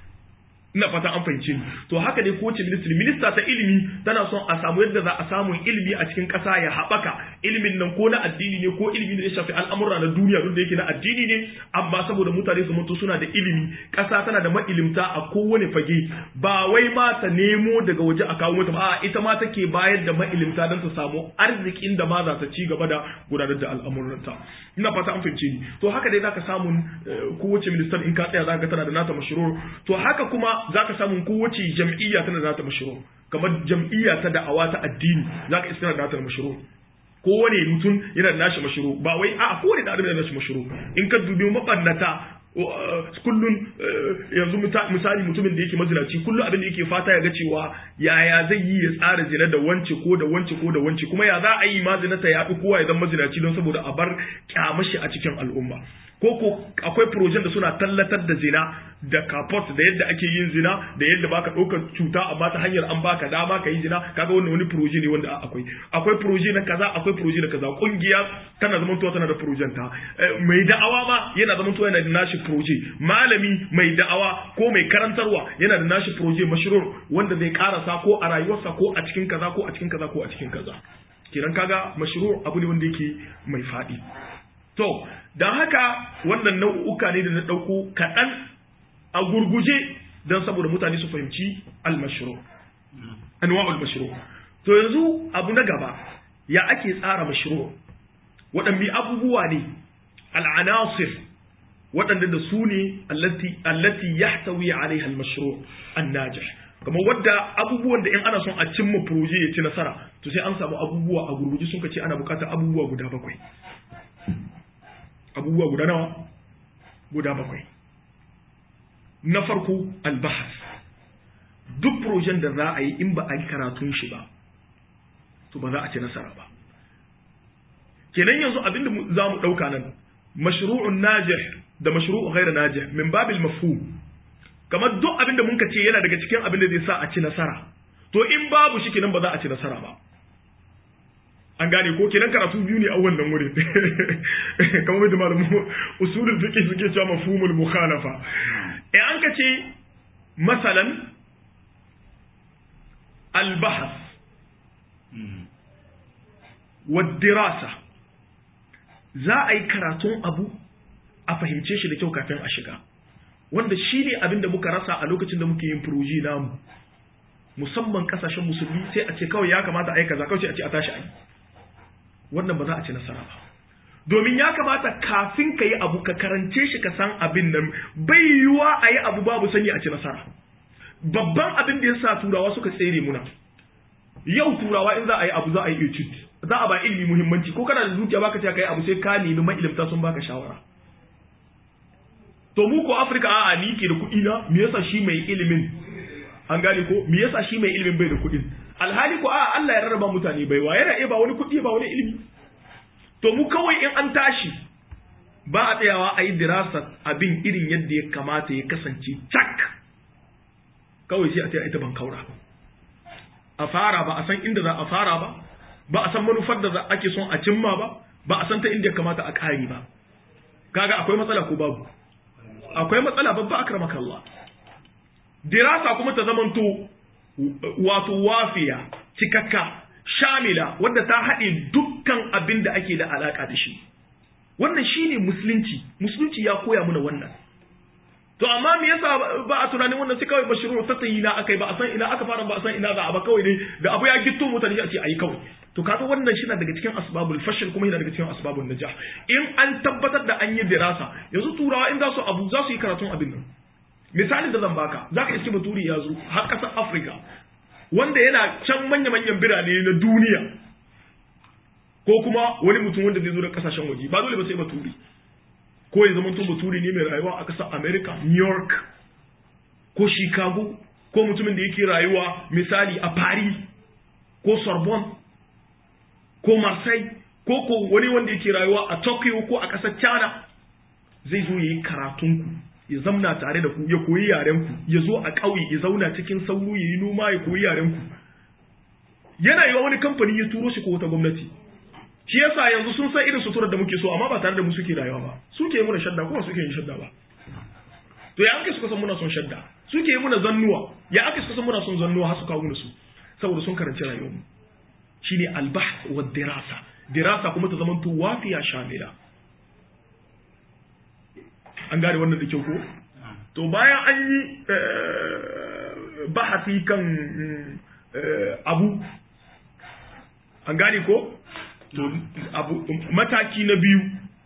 ina fata an fahimce ni to haka dai kowace ministry minista ta ilimi tana son a samu yadda za a samu ilimi a cikin ƙasa ya haɓaka ilimin nan ko na addini ne ko ilimi ne ya shafi al'amura na duniya duk da yake na addini ne amma saboda mutane su mutu suna da ilimi ƙasa tana da ma'ilimta a kowane fage ba wai ma ta nemo daga waje a kawo mata ba ita ma take bayar da ma'ilimta don ta samu arzikin da ma za ta ci gaba da gudanar da al'amuranta ina fata an fahimce ni to haka dai zaka samu kowace ministan in ka tsaya zaka tana da nata mashiro to haka kuma za ka samu kowace jam'iyya tana da nata mashiro kamar jam'iyya ta da'awa ta addini za ka iska da nata mashiro kowane mutum yana da nashi mashiro ba wai a kowane da adam yana da nashi mashiro in ka dubi mabannata kullun yanzu misali mutumin da yake mazinaci kullum abin da yake fata ya ga cewa yaya zai yi ya tsara zina da wance ko da wance ko da wance kuma ya za a yi mazina ta yaɗu kowa ya zama mazinaci don saboda a bar kyamashi a cikin al'umma ko ko akwai projen da suna tallatar da zina da kapot da yadda ake yin zina da yadda baka ɗaukar cuta amma ta hanyar an baka dama ka yi zina kaga wannan wani proje ne wanda akwai akwai proje na kaza akwai proje na kaza kungiya tana zaman tuwa tana da projen ta mai da'awa ma yana zaman tuwa yana da nashi proje malami mai da'awa ko mai karantarwa yana da nashi proje mashrur wanda zai karasa ko a rayuwarsa ko a cikin kaza ko a cikin kaza ko a cikin kaza kenan kaga mashrur abu ne wanda yake mai faɗi to don haka wannan nau'uka ne da na ɗauko kaɗan a gurguje don saboda mutane su fahimci almashiro anwa almashiro to yanzu abu na gaba ya ake tsara mashiro waɗanne abubuwa ne al'anasir waɗanda da su ne allati yahtawi alaiha almashiro annajih kamar wadda abubuwan da in ana son a cimma proje ya ci nasara to sai an samu abubuwa a gurguje sun ce ana bukatar abubuwa guda bakwai abubuwa guda nawa guda bakwai na farko albahas duk projen da za a yi in ba a yi karatun shi ba to ba za a ci nasara ba kenan yanzu abinda za mu ɗauka nan mashru'un najih da mashru'un ghairu najih min babil mafhum kamar duk abinda mun ce yana daga cikin abin da zai sa a ci nasara to in babu shi kenan ba za a ci nasara ba an gane ko kenan karatu biyu ne a wannan wurin kamar da malamu usulul fiqh suke cewa mafhumul mukhalafa eh an ka ce masalan al-bahth dirasa za a yi karatun abu a fahimce shi da kyau kafin a shiga wanda shi ne abin da muka rasa a lokacin da muke yin furoji namu musamman kasashen musulmi sai a ce kawai ya kamata a yi kaza kawai sai a ce a tashi a yi wannan ba za a ci nasara ba domin ya kamata kafin ka yi abu ka karance shi ka san abin nan bai yiwuwa a yi abu babu sani a ci nasara babban abin da ya sa turawa suka tsere muna yau turawa in za a yi abu za a yi etude za a ba ilimi muhimmanci ko kana da zuciya baka ce ka yi abu sai ka nemi mailimta sun baka shawara to mu ko afirka a'a ni ke da kuɗi na me yasa shi mai ilimin an gane ko me yasa shi mai ilimin bai da kuɗin alhali ko a'a Allah ya rarraba mutane bai wa yana iya ba wani kuɗi ba wani ilimi to mu kawai in an tashi ba a tsayawa a yi dirasa abin irin yadda ya kamata ya kasance cak kawai sai a ce ita ban kaura a fara ba a san inda za a fara ba ba a san manufar da ake son a cimma ba ba a san ta inda ya kamata a kare ba kaga akwai matsala ko babu akwai matsala babba akramaka Allah dirasa kuma ta zamanto wato wafiya cikakka shamila wadda ta haɗe dukkan abin da ake da alaƙa da shi wannan shine musulunci musulunci ya koya mana wannan to amma me yasa ba a tunanin wannan sai kawai bashiru ta tayi na akai ba a san ina aka fara ba a san ina za a ba kawai dai da abu ya gitto mutane a ce ayi kawai to kaga wannan shi na daga cikin asbabul fashil kuma yana daga cikin asbabul najah in an tabbatar da an yi dirasa yanzu turawa in za su abu za su yi karatun abin nan misalin da zan baka zaka iske baturi ya zo har kasar Africa wanda yana can manya-manyan birane na duniya ko kuma wani mutum wanda zai zo da kasashen waje ba dole ba sai baturi ko ya zama tun baturi ne mai rayuwa a ƙasar america new york ko chicago ko mutumin da yake rayuwa misali a paris ko sorbonne ko marseille ko ko wani wanda yake rayuwa a tokyo ko a ƙasar china zai zo ya yi karatunku ya zamna tare da ku ya koyi yarenku ya zo a ƙauye ya zauna cikin sauro ya yi noma ya koyi yarenku yana yiwa wani kamfani ya turo shi ko wata gwamnati shi yasa yanzu sun san irin suturar da muke so amma ba tare da mu suke rayuwa ba suke muna shadda kuma suke yin shadda ba to ya ake suka san muna son shadda suke yi muna zannuwa ya ake suka san muna son zannuwa har su kawo muna su saboda sun karanci rayuwar mu shine albahth wa dirasa dirasa kuma ta zamanto wafiya shamila an gane wannan da kyau ko to bayan an yi bahasi kan abu an gane ko to abu mataki na biyu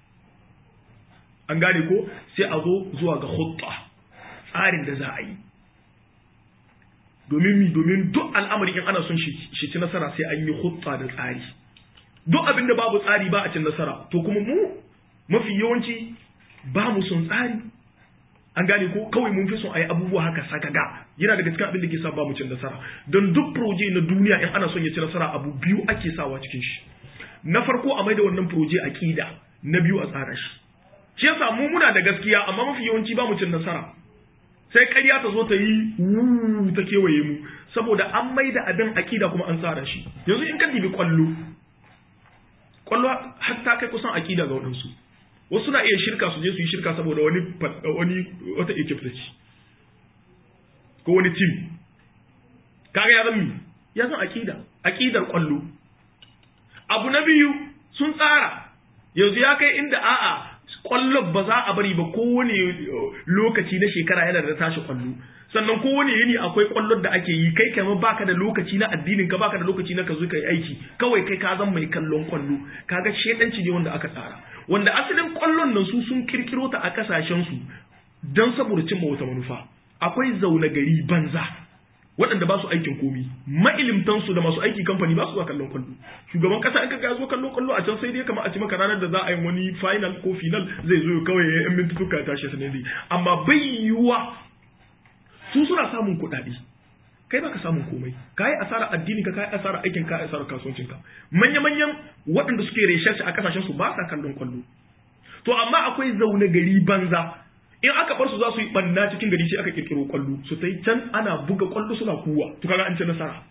an gane ko sai a zo zuwa ga hutta tsarin da za a yi domin mi domin duk al'amari in ana son shi ci nasara sai an yi hutta da tsari duk abin da babu tsari ba a cin nasara to kuma mu mafi yawanci ba mu son tsari an gane ko kawai mun fi son a yi abubuwa haka sakaga yana daga cikin abin da ke sa ba mu cin nasara don duk proje na duniya in ana son ya ci nasara abu biyu ake sawa cikin shi na farko a maida wannan proje aqida na biyu a tsara shi shi yasa mu muna da gaskiya amma mafi yawanci ba mu cin nasara sai ƙarya ta zo ta yi wuu ta kewaye mu saboda an maida abin aqida kuma an tsara shi yanzu in ka dibi kwallo kwallo har ta kai kusan aqida ga wadansu wasu na iya shirka su je su yi shirka saboda wani wani wata equipe ta ci ko wani team kaga ya zama ya zama aqida aqidar kwallo abu na biyu sun tsara yanzu ya kai inda a'a kwallon ba za a bari ba kowane lokaci na shekara yana da tashi kwallo sannan kowane yini akwai kwallon da ake yi kai kamar baka da lokaci na addinin ka baka da lokaci na ka zo kai aiki kawai kai ka zan mai kallon kwallo kaga shedanci ne wanda aka tsara wanda asalin kwallon nan su sun kirkiro ta a kasashen su don saboda cimma wata manufa akwai zaune gari banza waɗanda ba su aikin komi mailimtan su da masu aiki kamfani ba su zuwa kallon kwallo shugaban kasa in ka ga zo kallon kwallo a can sai dai kamar a ci maka ranar da za a yi wani final ko final zai zo kawai ya yan mintuka ya tashi sanin zai amma bai yiwuwa su suna samun kuɗaɗe kai baka samun komai kai asara addini ka kai asara aikin ka asara kasuwancin ka manya manyan waɗanda suke research a kasashen su ba sa kallon kwallo to amma akwai zaune gari banza in aka bar su za su yi banna cikin gari sai aka kirkiro kwallo su tai can ana buga kwallo suna kuwa to kaga an ci nasara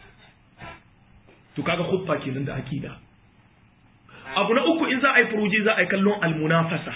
to kaga khutba kenan da akida abu na uku in za a yi proje za a yi kallon almunafasa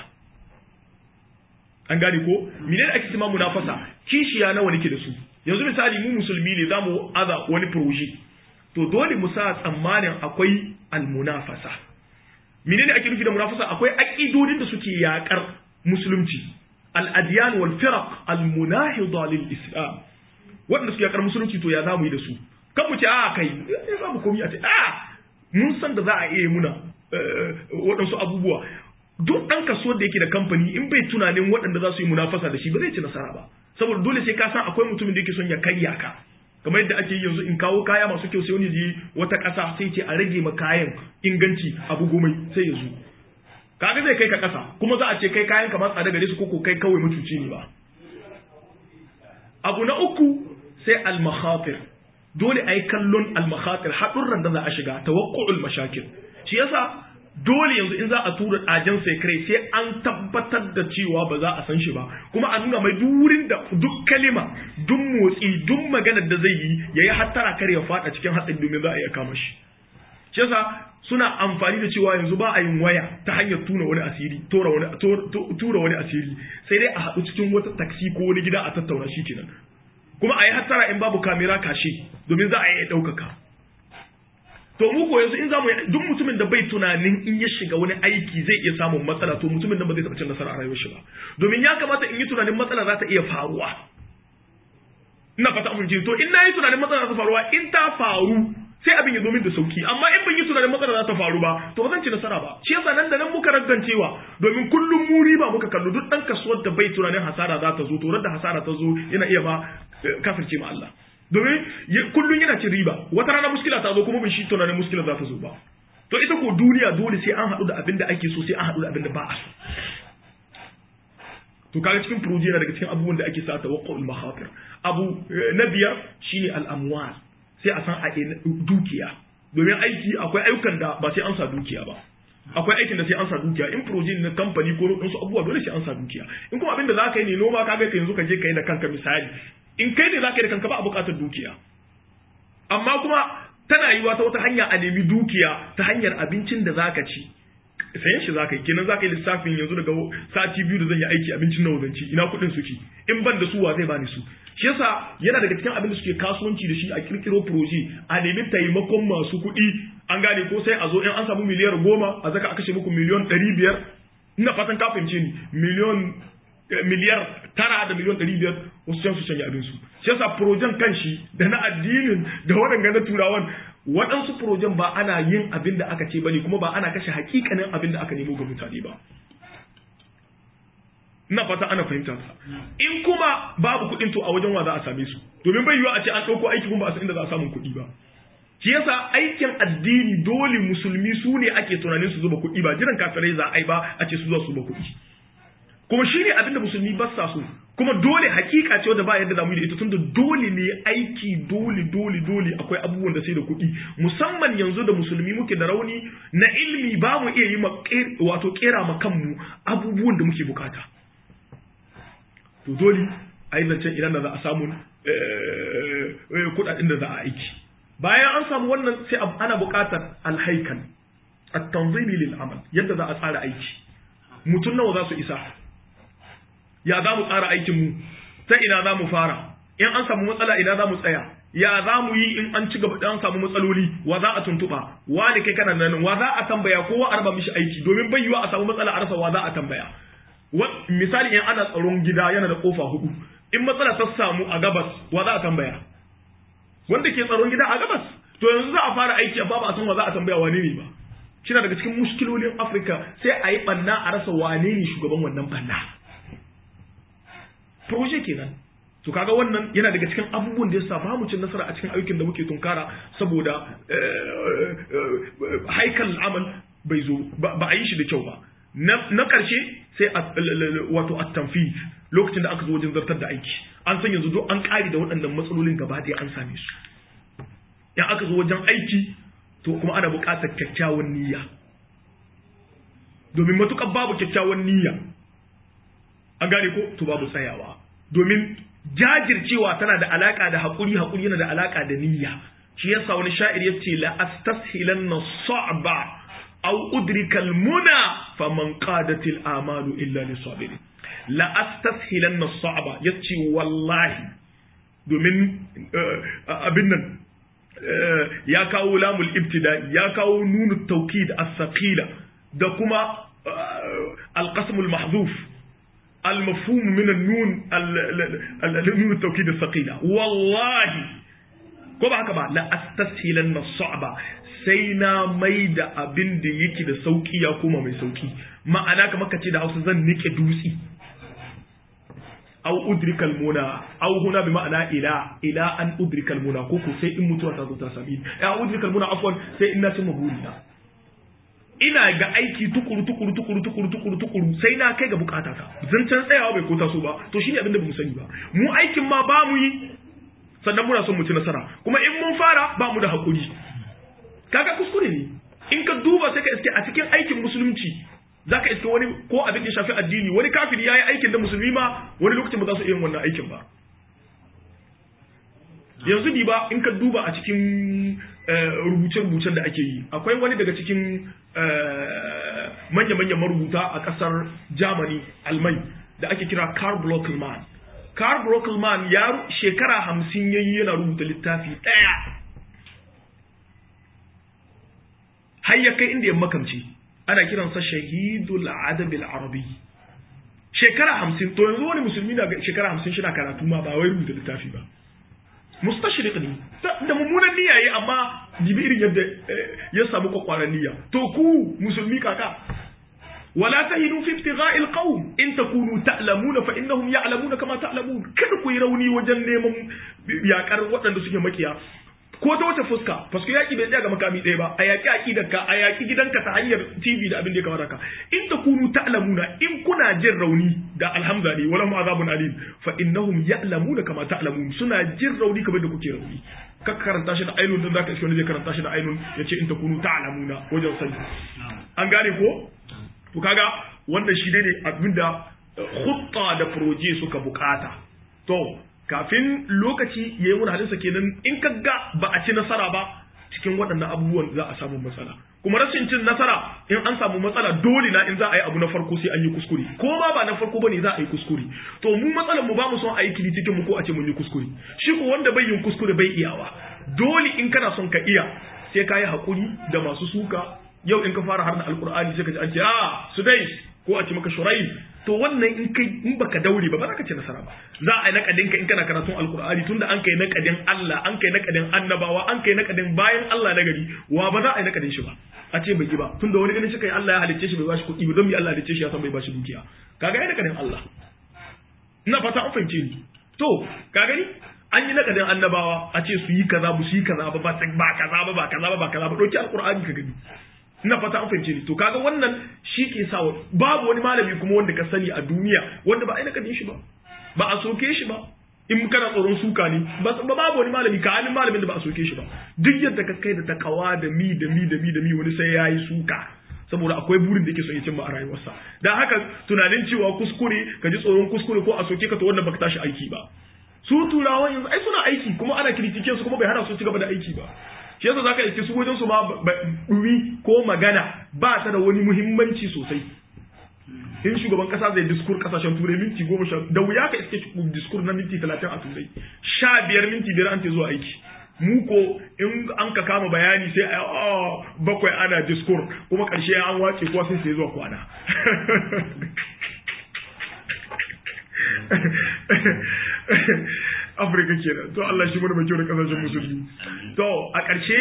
an gane ko menene ake cewa munafasa kishiya nawa nake da su yanzu misali mu musulmi ne zamu aza wani proje to dole mu sa tsammanin akwai almunafasa menene ake nufi da munafasa akwai aqidodin da suke yakar musulunci al-adyan wal firaq al-munahida lil islam wanda suke yakar musulunci to ya zamu yi da su kan mu ce a kai ya zamu komi a ce a mun san da za a iya muna waɗansu abubuwa duk ɗan kaso da yake da kamfani in bai tunanin waɗanda za su yi munafasa da shi ba zai ci nasara ba saboda dole sai ka san akwai mutumin da yake son ya karya ka kamar yadda ake yanzu in kawo kaya masu kyau sai wani je wata ƙasa sai ce a rage ma kayan inganci abu gomai sai ya zo kaga zai kai ka ƙasa kuma za a ce kai kayan ka ma tsada gare su ko kai kawai mutuci ne ba abu na uku sai al-makhatir dole a yi kallon al-makhatir haɗurran da za a shiga tawakku'ul mashakil shi yasa dole yanzu in za a tura ɗajen sekrai sai an tabbatar da cewa ba za a san shi ba kuma a nuna mai duk wurin da duk kalima duk motsi duk maganar da zai yi ya yi hattara kar ya faɗa cikin hatsin domin za a iya kama shi shi yasa suna amfani da cewa yanzu ba a yin waya ta hanyar tuna wani asiri tura wani tura wani asiri sai dai a haɗu cikin wata taksi ko wani gida a tattauna shi kenan kuma a yi hattara in babu kamera kashe domin za a iya ɗaukaka to mu ko yanzu in zamu duk mutumin da bai tunanin in ya shiga wani aiki zai iya samun matsala to mutumin da ba zai taɓa cin nasara a rayuwar shi ba domin ya kamata in yi tunanin matsala za ta iya faruwa ina fata mun ji to in na yi tunanin matsala za ta faruwa in ta faru sai abin ya zo min da sauki amma in ban yi tunanin matsala za ta faru ba to ba zan ci nasara ba shi yasa nan da nan muka raggancewa domin kullum mu riba muka kallo duk dan kasuwar da bai tunanin hasara za ta zo to da hasara ta zo yana iya ba kafirce ma Allah domin kullum yana cin riba wata rana muskila ta zo kuma bin shi tunanin muskila za ta zo ba to ita ko duniya dole sai an haɗu da abin da ake so sai an haɗu da abin da ba a so to kaga cikin proje yana daga cikin abubuwan da ake sa tawaqqul makhatir abu na biyar shine al-amwal sai a san a dukiya domin aiki akwai ayyukan da ba sai an sa dukiya ba akwai aikin da sai an sa dukiya in proje na kamfani ko wasu abubuwa dole sai an sa dukiya in kuma abin da za ka yi ne noma ka ga yanzu ka je ka yi da kanka misali in kai ne za ka yi da kanka ba a buƙatar dukiya amma kuma tana yiwa ta wata hanya a nemi dukiya ta hanyar abincin da za ka ci sayan shi za ka yi kenan za ka yi lissafin yanzu daga sati biyu da zan yi aiki abincin nawa zan ci ina kuɗin suke in ban da su wa zai bani su shi yasa yana daga cikin abin da suke kasuwanci da shi a kirkiro proje a nemi taimakon masu kuɗi an gane ko sai a zo in an samu miliyar goma a zaka a kashe muku miliyon ɗari biyar ina fatan ka fahimce ni miliyon miliyar tara da miliyon ɗari biyar wasu can su canja abinsu shi yasa projen kanshi da na addinin da waɗanda na turawan waɗansu projen ba ana yin abin da aka ce bane kuma ba ana kashe hakikanin abin da aka nemo ga mutane ba ina fata ana fahimta ta in kuma babu kuɗin to a wajen wa za a same su domin bai yiwa a ce an ɗauko aiki kuma ba a san inda za a samu kuɗi ba shi yasa aikin addini dole musulmi su ne ake tunanin su zuba kuɗi ba jiran kafirai za a yi ba a ce su za su zuba kuɗi kuma shi ne abinda musulmi ba sa so kuma dole hakika ce wanda ba yadda zamu yi da ita tunda dole ne aiki dole dole dole akwai abubuwan da sai da kuɗi musamman yanzu da musulmi muke da rauni na ilimi ba mu iya yi ma wato kera ma kanmu abubuwan da muke bukata to dole a yi zancen idan da za a samu kuɗaɗen da za a aiki bayan an samu wannan sai ana buƙatar alhaikan at-tanzimi lil amal yadda za a tsara aiki mutum nawa za su isa ya za mu tsara aikinmu ta ina za mu fara in an samu matsala ina za mu tsaya ya za mu yi in an ci gaba an samu matsaloli wa za a tuntuɓa wa da kai kana nan wa za a tambaya kowa a raba mishi aiki domin bai yiwa a samu matsala a rasa wa za a tambaya misali in ana tsaron gida yana da kofa hudu in matsala ta samu a gabas wa za a tambaya wanda ke tsaron gida a gabas to yanzu za a fara aiki amma ba a san wa za a tambaya wane ne ba shi daga cikin muskilolin afirka sai a yi banna a rasa wane ne shugaban wannan banna proje kenan to kaga wannan yana daga cikin abubuwan da yasa ba mu cin nasara a cikin ayyukan da muke tunkara saboda haikal amal bai zo ba a yi shi da kyau ba na karshe sai wato at-tanfid lokacin da aka zo wajen zartar da aiki an san yanzu duk an kare da waɗannan matsalolin gaba ɗaya an same su in aka zo wajen aiki to kuma ana buƙatar kyakkyawan niyya domin matuƙar babu kyakkyawan niyya an gane ko to babu tsayawa domin jajircewa tana da alaka da haƙuri haƙuri yana da alaka da niyya shi yasa wani sha'ir yace la astashilanna sa'ba aw udrika almuna faman qadat al'amalu illa lisabirin la astashilanna sa'ba yace wallahi domin abin nan ya kawo lamul ibtida ya kawo nunu tawkid as-saqila da kuma al-qasm al-mahdhuf المفهوم من النون النون التوكيد الثقيلة والله ko ba haka ba la astashilanna sa'ba sai na mai da abin da yake da sauki ya koma mai sauki ma'ana kamar kace da Hausa zan nike dutsi aw udrikal muna aw huna bi ma'ana ila ila an udrikal muna ko ko sai in mutuwa ta zo ta sami ya udrikal muna afwan sai in na cimma burina ina ga aiki tukuru tukuru tukuru tukuru tukuru tukuru sai na kai ga bukata ta zancen tsayawa bai ko taso ba to shine abin da bamu sani ba mu aikin ma ba mu yi sannan muna son mu ci nasara kuma in mun fara ba mu da hakuri kaga kuskure ne in ka duba sai ka iske a cikin aikin musulunci zaka iske wani ko abin da ya shafi addini wani kafiri yayi aikin da musulmi ma wani lokacin ba za su iya wannan aikin ba yanzu di ba in ka duba a cikin rubuce-rubucen da ake yi akwai wani daga cikin manya-manyan marubuta a kasar germany almai da ake kira karl blockelman karl blockelman ya shekara hamsin yayi yana rubuta littafi ɗaya har ya kai inda ya makamci ana kiransa shahidul adabil arabi shekara hamsin to yanzu wani musulmi na shekara hamsin shi na karatu ma ba wai rubuta littafi ba mustashriq ne da mummunan niyya yi amma dibi irin yadda ya samu kwakwaran niyya to ku musulmi kaka wala tahinu fi ibtigha'i alqawm in takunu ta'lamuna fa innahum ya'lamuna kama ta'lamun kada ku yi rauni wajen neman yakar waɗanda suke makiya ko ta wace fuska fasko yaki bai tsaya ga makami ɗaya ba a yaki aqidarka a yaki gidanka ta hanyar TV da abin da ya kamata ka in takunu ta'lamuna in kuna jin rauni da alhamdulillah wala mu azabun alim fa innahum ya'lamuna kama ta'lamun suna jin rauni kamar da kuke rauni ka karanta shi da ainun dan zaka iske wani zai karanta shi da ainun yace in takunu ta'lamuna wajen sani an gane ko to kaga wannan shi ne abinda khutta da proje suka bukata to kafin lokaci ya yi wani halinsa kenan in ka ga ba a ci nasara ba cikin waɗannan abubuwan za a samu matsala kuma rashin cin nasara in an samu matsala dole na in za a yi abu na farko sai an yi kuskure ko ma ba na farko bane za a yi kuskure to mu matsalar mu ba mu son a yi cikin mu ko a ce mun yi kuskure shi ko wanda bai yin kuskure bai iyawa dole in kana son ka iya sai ka yi hakuri da masu suka yau in ka fara harna alkur'ani sai ka ji an ce a sudais ko a ce maka shuraim to wannan in kai in baka daure ba ba za ka ci nasara ba za a yi nakadin ka in kana karatun alkur'ani tunda an kai nakadin Allah an kai nakadin annabawa an kai nakadin bayan Allah na gari wa ba za a yi nakadin shi ba a ce bai yi ba tunda wani ganin shi kai Allah ya halicce shi bai bashi kuɗi ba don me Allah ya halicce shi ya san bai bashi dukiya kaga ya nakadin Allah ina fata an fahimce ni to ka gani an yi nakadin annabawa a ce su yi kaza ba su yi kaza ba ba kaza ba ba kaza ba ba kaza ba dauki alkur'ani ka gani ina fata an fahimce ni to kaga wannan shi ke sa babu wani malami kuma wanda ka sani a duniya wanda ba a nakadin shi ba ba a soke shi ba in kana tsoron suka ne ba babu wani malami ka halin malamin da ba a soke shi ba duk yadda ka kai da takawa da mi da mi da mi da mi wani sai yayi suka saboda akwai burin da yake son ya cimma a rayuwarsa dan haka tunanin cewa kuskure ka ji tsoron kuskure ko a soke ka to wannan baka tashi aiki ba su turawa yanzu ai suna aiki kuma ana kirkike su kuma bai hana su ci gaba da aiki ba shi yasa zaka iske su wajen su ma dumi ko magana ba ta da wani muhimmanci sosai in shugaban kasa zai diskur kasashen turai minti goma sha da wuya ka iske diskur na minti talatin a turai sha biyar minti biyar an ce zuwa aiki mu ko in an ka kama bayani sai a bakwai ana diskur kuma karshe an wace kuwa sai sai zuwa kwana afirka kenan to Allah shi mana mai kyau da kasashen musulmi to a ƙarshe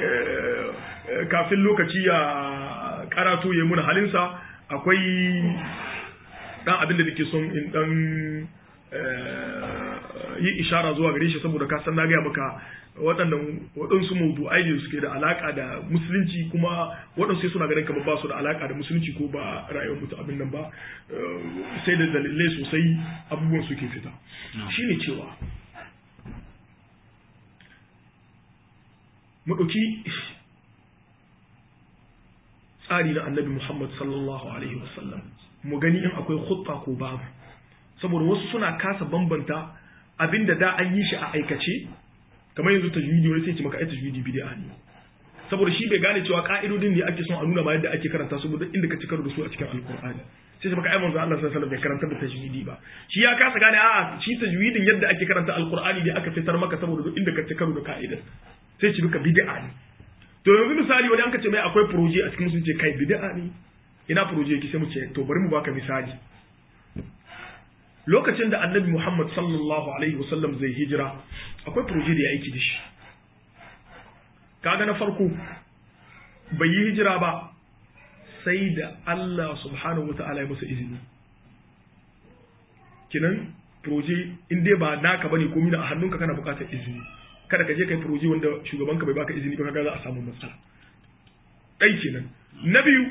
kafin lokaci ya karatu ya muna halinsa akwai dan abin da nake son in dan yi ishara zuwa gare shi saboda ka san na gaya maka waɗannan waɗansu mawdu'ai ne suke da alaka da musulunci kuma waɗansu suna ganin kamar ba su da alaka da musulunci ko ba rayuwar mutu abin nan ba sai da dalilai sosai abubuwan suke fita shine cewa mu ɗauki tsari na annabi Muhammad sallallahu alaihi wasallam mu gani in akwai khutta ko babu saboda wasu suna kasa bambanta abinda da an yi shi a aikace kamar yanzu tajwidi wani sai ce maka ai tajwidi bid'a ne saboda shi bai gane cewa ka'idodin ne ake son a nuna ma yadda ake karanta su da inda ka ci karo da su a cikin alkur'ani sai ce maka ai manzo Allah sallallahu alaihi wasallam bai karanta da tajwidi ba shi ya kasa gane a'a shi tajwidin yadda ake karanta alkur'ani ne aka fitar maka saboda duk inda ka ci karo da ka'idar sai ci duka bid'a ne to yanzu misali wani an ka ce mai akwai proje a cikin musulunci kai bid'a ne ina proje yake sai mu ce to bari mu baka misali lokacin da annabi Muhammad sallallahu alaihi wasallam zai hijira akwai proje da ya aiki da shi kaga na farko bai yi hijira ba sai da Allah subhanahu wa ta'ala ya masa izini kinan proje in dai ba naka bane ko mina a hannunka kana bukatar izini kada ka je kai proje wanda shugabanka bai baka izini ba kaga za a samu matsala dai kenan na biyu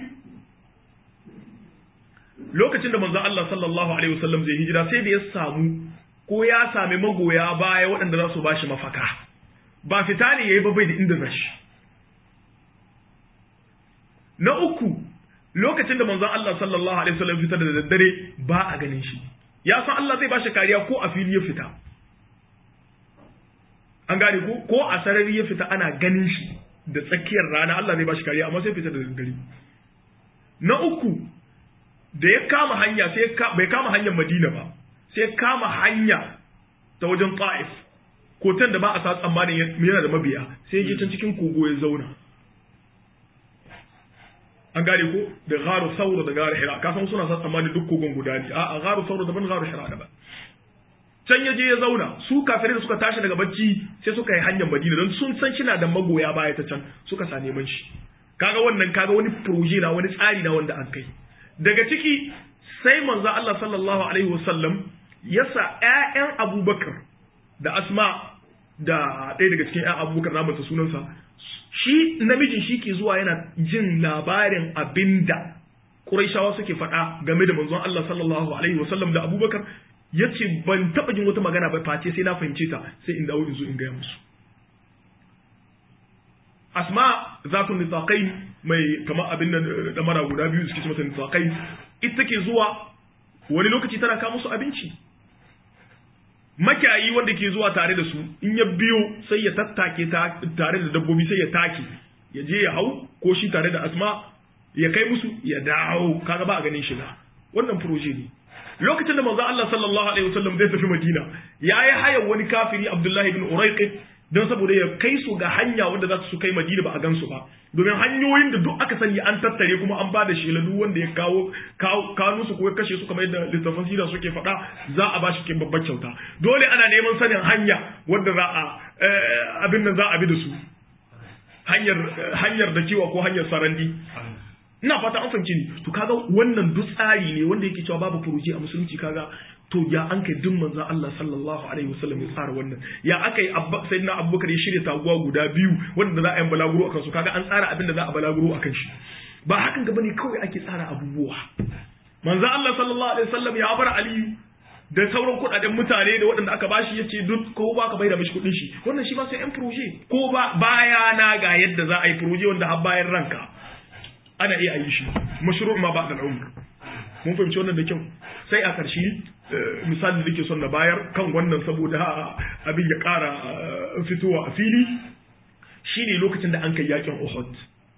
lokacin da manzon Allah sallallahu alaihi wasallam zai hijira sai da ya samu ko ya sami magoya baya waɗanda za su bashi mafaka ba fita ne yayi ba bai da inda zashi na uku lokacin da manzon Allah sallallahu alaihi wasallam fita da daddare ba a ganin shi ya san Allah zai bashi kariya ko a fili ya fita an gane ko ko a sarari ya fita ana ganin shi da tsakiyar rana Allah zai bashi kariya amma sai fita da daddare na uku da ya kama hanya sai bai kama hanyar Madina ba sai kama hanya ta wajen Ta'if kotan da ba a sa tsammanin yana da mabiya sai ya je can cikin kogo ya zauna an gane ko da gharu saura da gharu hira ka san suna sa tsammani duk kogon guda ne a gharu saura daban gharu hira daban can ya je ya zauna su kafirai da suka tashi daga bacci sai suka yi hanyar madina don sun san shi na da magoya baya ta can suka sa neman shi kaga wannan kaga wani proje na wani tsari na wanda an kai daga ciki sai manzo Allah sallallahu alaihi wasallam ya sa ƴaƴan Abubakar da Asma da ɗaya daga cikin ƴan Abubakar na manta sunansa shi namijin shi ke zuwa yana jin labarin abinda Qurayshawa suke faɗa game da manzon Allah sallallahu alaihi wasallam da Abubakar yace ban taɓa jin wata magana ba face sai na fahimce ta sai in dawo in zo in gaya musu asma zatun nitaqain mai kamar abin da mara guda biyu suke mata nitaqain ita take zuwa wani lokaci tana kawo musu abinci makiyayi wanda ke zuwa tare da su in ya biyo sai ya tattake tare da dabbobi sai ya take ya je ya hau ko shi tare da asma ya kai musu ya dawo kaga ba a ganin shiga wannan proje ne lokacin da manzo Allah sallallahu alaihi wasallam zai tafi Madina yayi hayan wani kafiri Abdullahi ibn Urayq don saboda ya kai su ga hanya wanda za su kai Madina ba a gansu ba domin hanyoyin da duk aka sani an tattare kuma an ba da shela duk wanda ya kawo kawo su ko ya kashe su kamar yadda littafan sira suke faɗa za a ba shi babbar kyauta dole ana neman sanin hanya wanda za a abin nan za a bi da su hanyar hanyar da kiwa ko hanyar sarandi ina fata an fahimci ni to kaga wannan duk tsari ne wanda yake cewa babu furuji a musulunci kaga to ya an kai duk manzon Allah sallallahu alaihi wasallam ya tsara wannan ya aka yi sayyidina Abubakar ya shirya taguwa guda biyu wanda za a yi balaguro akan su kaga an tsara abin da za a balaguro akan shi ba hakan gaba ne kawai ake tsara abubuwa manzon Allah sallallahu alaihi wasallam ya bar Aliyu da sauran kudaden mutane da waɗanda aka bashi ya ce duk ko ba ka bai da mishi kuɗin shi wannan shi ba sai yan proje ko ba baya na ga yadda za a yi proje wanda har bayan ranka ana iya yi shi mashru ma ba da umr mun fahimci wannan da kyau sai a ƙarshe misalin da ke son na bayar kan wannan saboda abin ya ƙara fitowa a fili shine lokacin da an kai yakin Uhud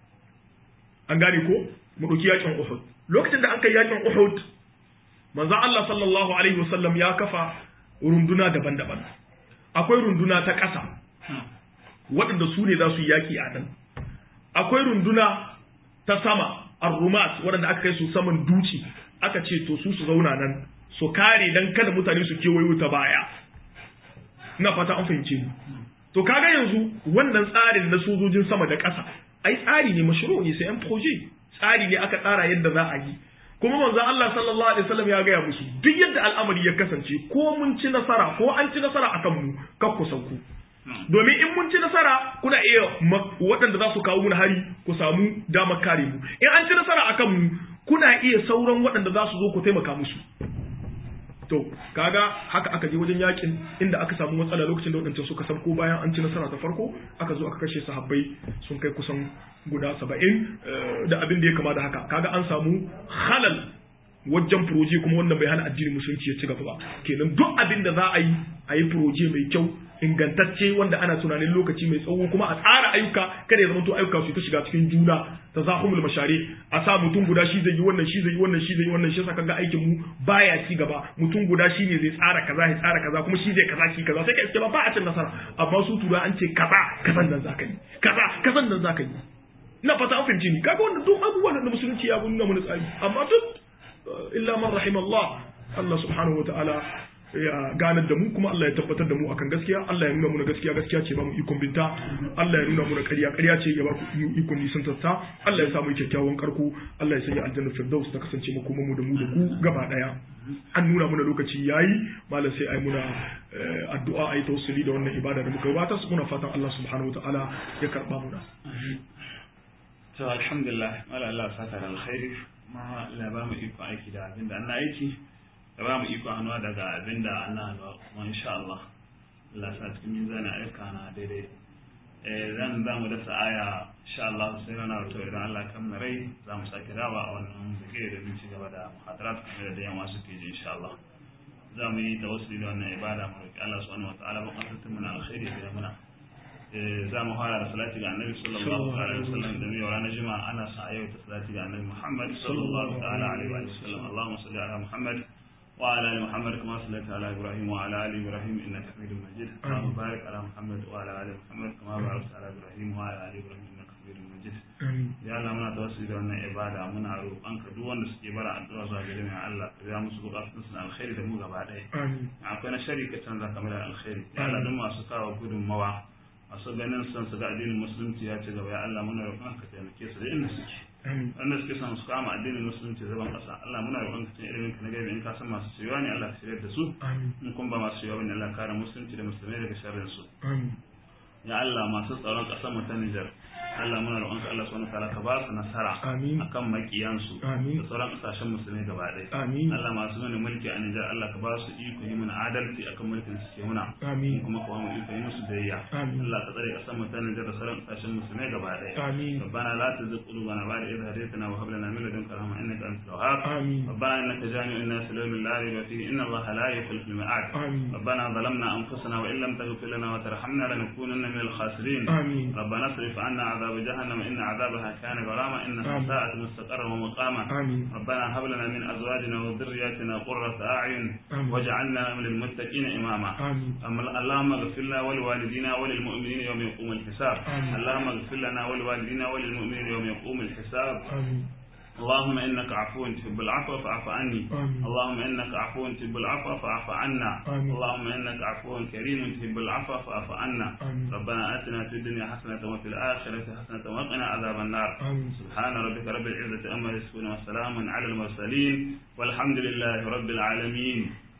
an gane ko mu ɗauki yakin Uhud lokacin da an kai yakin Uhud manzo Allah sallallahu alaihi wasallam ya kafa runduna daban-daban akwai runduna ta ƙasa waɗanda su ne za su yi yaƙi a nan akwai runduna ta sama arrumat waɗanda aka kai su saman duci aka ce to su su zauna nan su kare dan kada mutane su kewayo ta baya ina fata an fahimce ni to kaga yanzu wannan tsarin na sojojin sama da ƙasa ai tsari ne mashru ne sai an proje tsari ne aka tsara yadda za a yi kuma manzon Allah sallallahu alaihi wasallam ya gaya musu duk yadda al'amari ya kasance ko mun ci nasara ko an ci nasara akan mu kar ku sauku domin in mun ci nasara kuna iya waɗanda za su kawo mun hari ku samu damar kare mu in an ci nasara akan mu kuna iya sauran waɗanda za su zo ku taimaka musu to kaga haka aka je wajen yakin inda aka samu matsala lokacin da waɗancan suka sabko bayan an ci nasara ta farko aka zo aka kashe sahabbai sun kai kusan guda saba'in da abin da ya kama da haka kaga an samu halal wajen proje kuma wannan bai hana addinin musulunci ya ci gaba ba kenan duk abin da za a yi a yi proje mai kyau ingantacce wanda ana tunanin lokaci mai tsawo kuma a tsara ayyuka kada ya zama to ayyuka su ta shiga cikin juna ta zahumul mashari a sa mutum guda shi zai yi wannan shi zai yi wannan shi zai yi wannan shi saka ga aikin mu baya ci gaba mutum guda shi ne zai tsara kaza ya tsara kaza kuma shi zai kaza shi kaza sai ka iske ba ba a cin nasara amma su tura an ce kaza kazan nan zaka yi kaza kazan nan zaka yi ina fata an fahimci ni kaga wannan duk abubuwan da musulunci ya nuna mana tsari amma duk illa man rahimallah Allah subhanahu wa ta'ala ya ganar da mu kuma Allah ya tabbatar da mu akan gaskiya Allah ya nuna muna gaskiya gaskiya ce ba mu ikon binta Allah ya nuna muna ƙarya ƙarya ce ya ba mu ikon nisan tatta Allah ya sa mu kyakkyawan karko Allah ya sanya aljanna firdaus ta kasance mu kuma mu da mu da ku gaba daya an nuna muna lokaci yayi malam sai ai muna addu'a ai tawassuli da wannan ibada da muka gabata muna fatan Allah subhanahu wa ta'ala ya karba muna to alhamdulillah wala Allah saka da alkhairi ma Allah ba mu iko aiki da abin da Allah aiki da ba mu iko hannuwa daga abin da Allah hannuwa kuma insha Allah Allah sa cikin mizani aika na daidai eh zan za mu dasa aya insha Allah sai na wato idan Allah kan na rai za mu sake dawa a wannan zikiri da mun ci gaba da muhadarat kamar da yamma suke ji insha Allah za mu yi tawassuli da wannan ibada mu roki Allah subhanahu wa ta'ala ba kasantun muna alkhairi da muna za mu fara da salati ga annabi sallallahu alaihi wasallam da yau ranar juma'a ana sa yau ta salati ga annabi Muhammad sallallahu ta'ala alaihi wa sallam Allahumma salli ala Muhammad wa ala ali Muhammad kama sallaita ala Ibrahim wa ala ali Ibrahim innaka Hamidum Majid Allahumma barik ala Muhammad wa ala ali Muhammad kama barakta ala Ibrahim wa ala ali Ibrahim innaka Hamidum Majid amin ya Allah muna tawassuli da wannan ibada muna roƙon ka duk wanda suke bara addu'a zuwa gare mu ya Allah ka biya musu bukatun su na alkhairi da mu gaba ɗaya amin akwai na shari ka canza kamar da alkhairi ya Allah duk masu kawo gudunmawa masu ganin son su ga addinin musulunci ya ci gaba ya Allah muna roƙon ka taimake su da inda suke amin wanda suke son su kama addinin musulunci zaban ƙasa Allah muna roƙon ka cikin ilimin ka na gaibi in ka san masu shirya ne Allah ka shirya da su amin in kun ba masu shirya bane Allah ka kare musulunci da musulmai daga sharrin su amin ya Allah masu tsaron ƙasar mu ta Nijar Allah muna roƙon ka Allah subhanahu wataala ka ba su nasara Amin. akan makiyansu Amin. da sauran ƙasashen musulmai gaba ɗaya amin Allah masu mana mulki a Nijar Allah ka ba su iko yi mana adalci akan mulkin su ke muna amin kuma ka ba mu iko yi musu biyayya Amin. Allah ka tsare ƙasar mu ta Nijar da sauran ƙasashen musulmai gaba ɗaya amin ربنا لا تزغ قلوبنا بعد إذ هديتنا وهب لنا من لدنك رحمة إنك أنت الوهاب آمين. ربنا إنك جامع الناس ليوم لا ريب فيه إن الله لا يخلف الميعاد آمين. ربنا ظلمنا أنفسنا وإن لم تغفر لنا وترحمنا لنكونن من الخاسرين آمين. ربنا اصرف عنا عذاب جهنم إن عذابها كان غراما إنها آمين. ساءت مستقرا ومقاما آمين. ربنا هب لنا من أزواجنا وذرياتنا قرة أعين آمين. واجعلنا للمتقين إماما آمين. أما- اللهم اغفر لنا ولوالدينا وللمؤمنين يوم يقوم الحساب آمين. اللهم اغفر لنا ولوالدينا وللمؤمنين يوم يقوم الحساب آمين اللهم انك عفو تحب العفو فاعف عني آمين. اللهم انك عفو تحب العفو فاعف عنا آمين. اللهم انك عفو كريم تحب العفو فاعف عنا آمين. ربنا اتنا في الدنيا حسنه وفي الاخره حسنه وقنا عذاب النار آمين. سبحان ربك رب العزه عما يصفون وسلام على المرسلين والحمد لله رب العالمين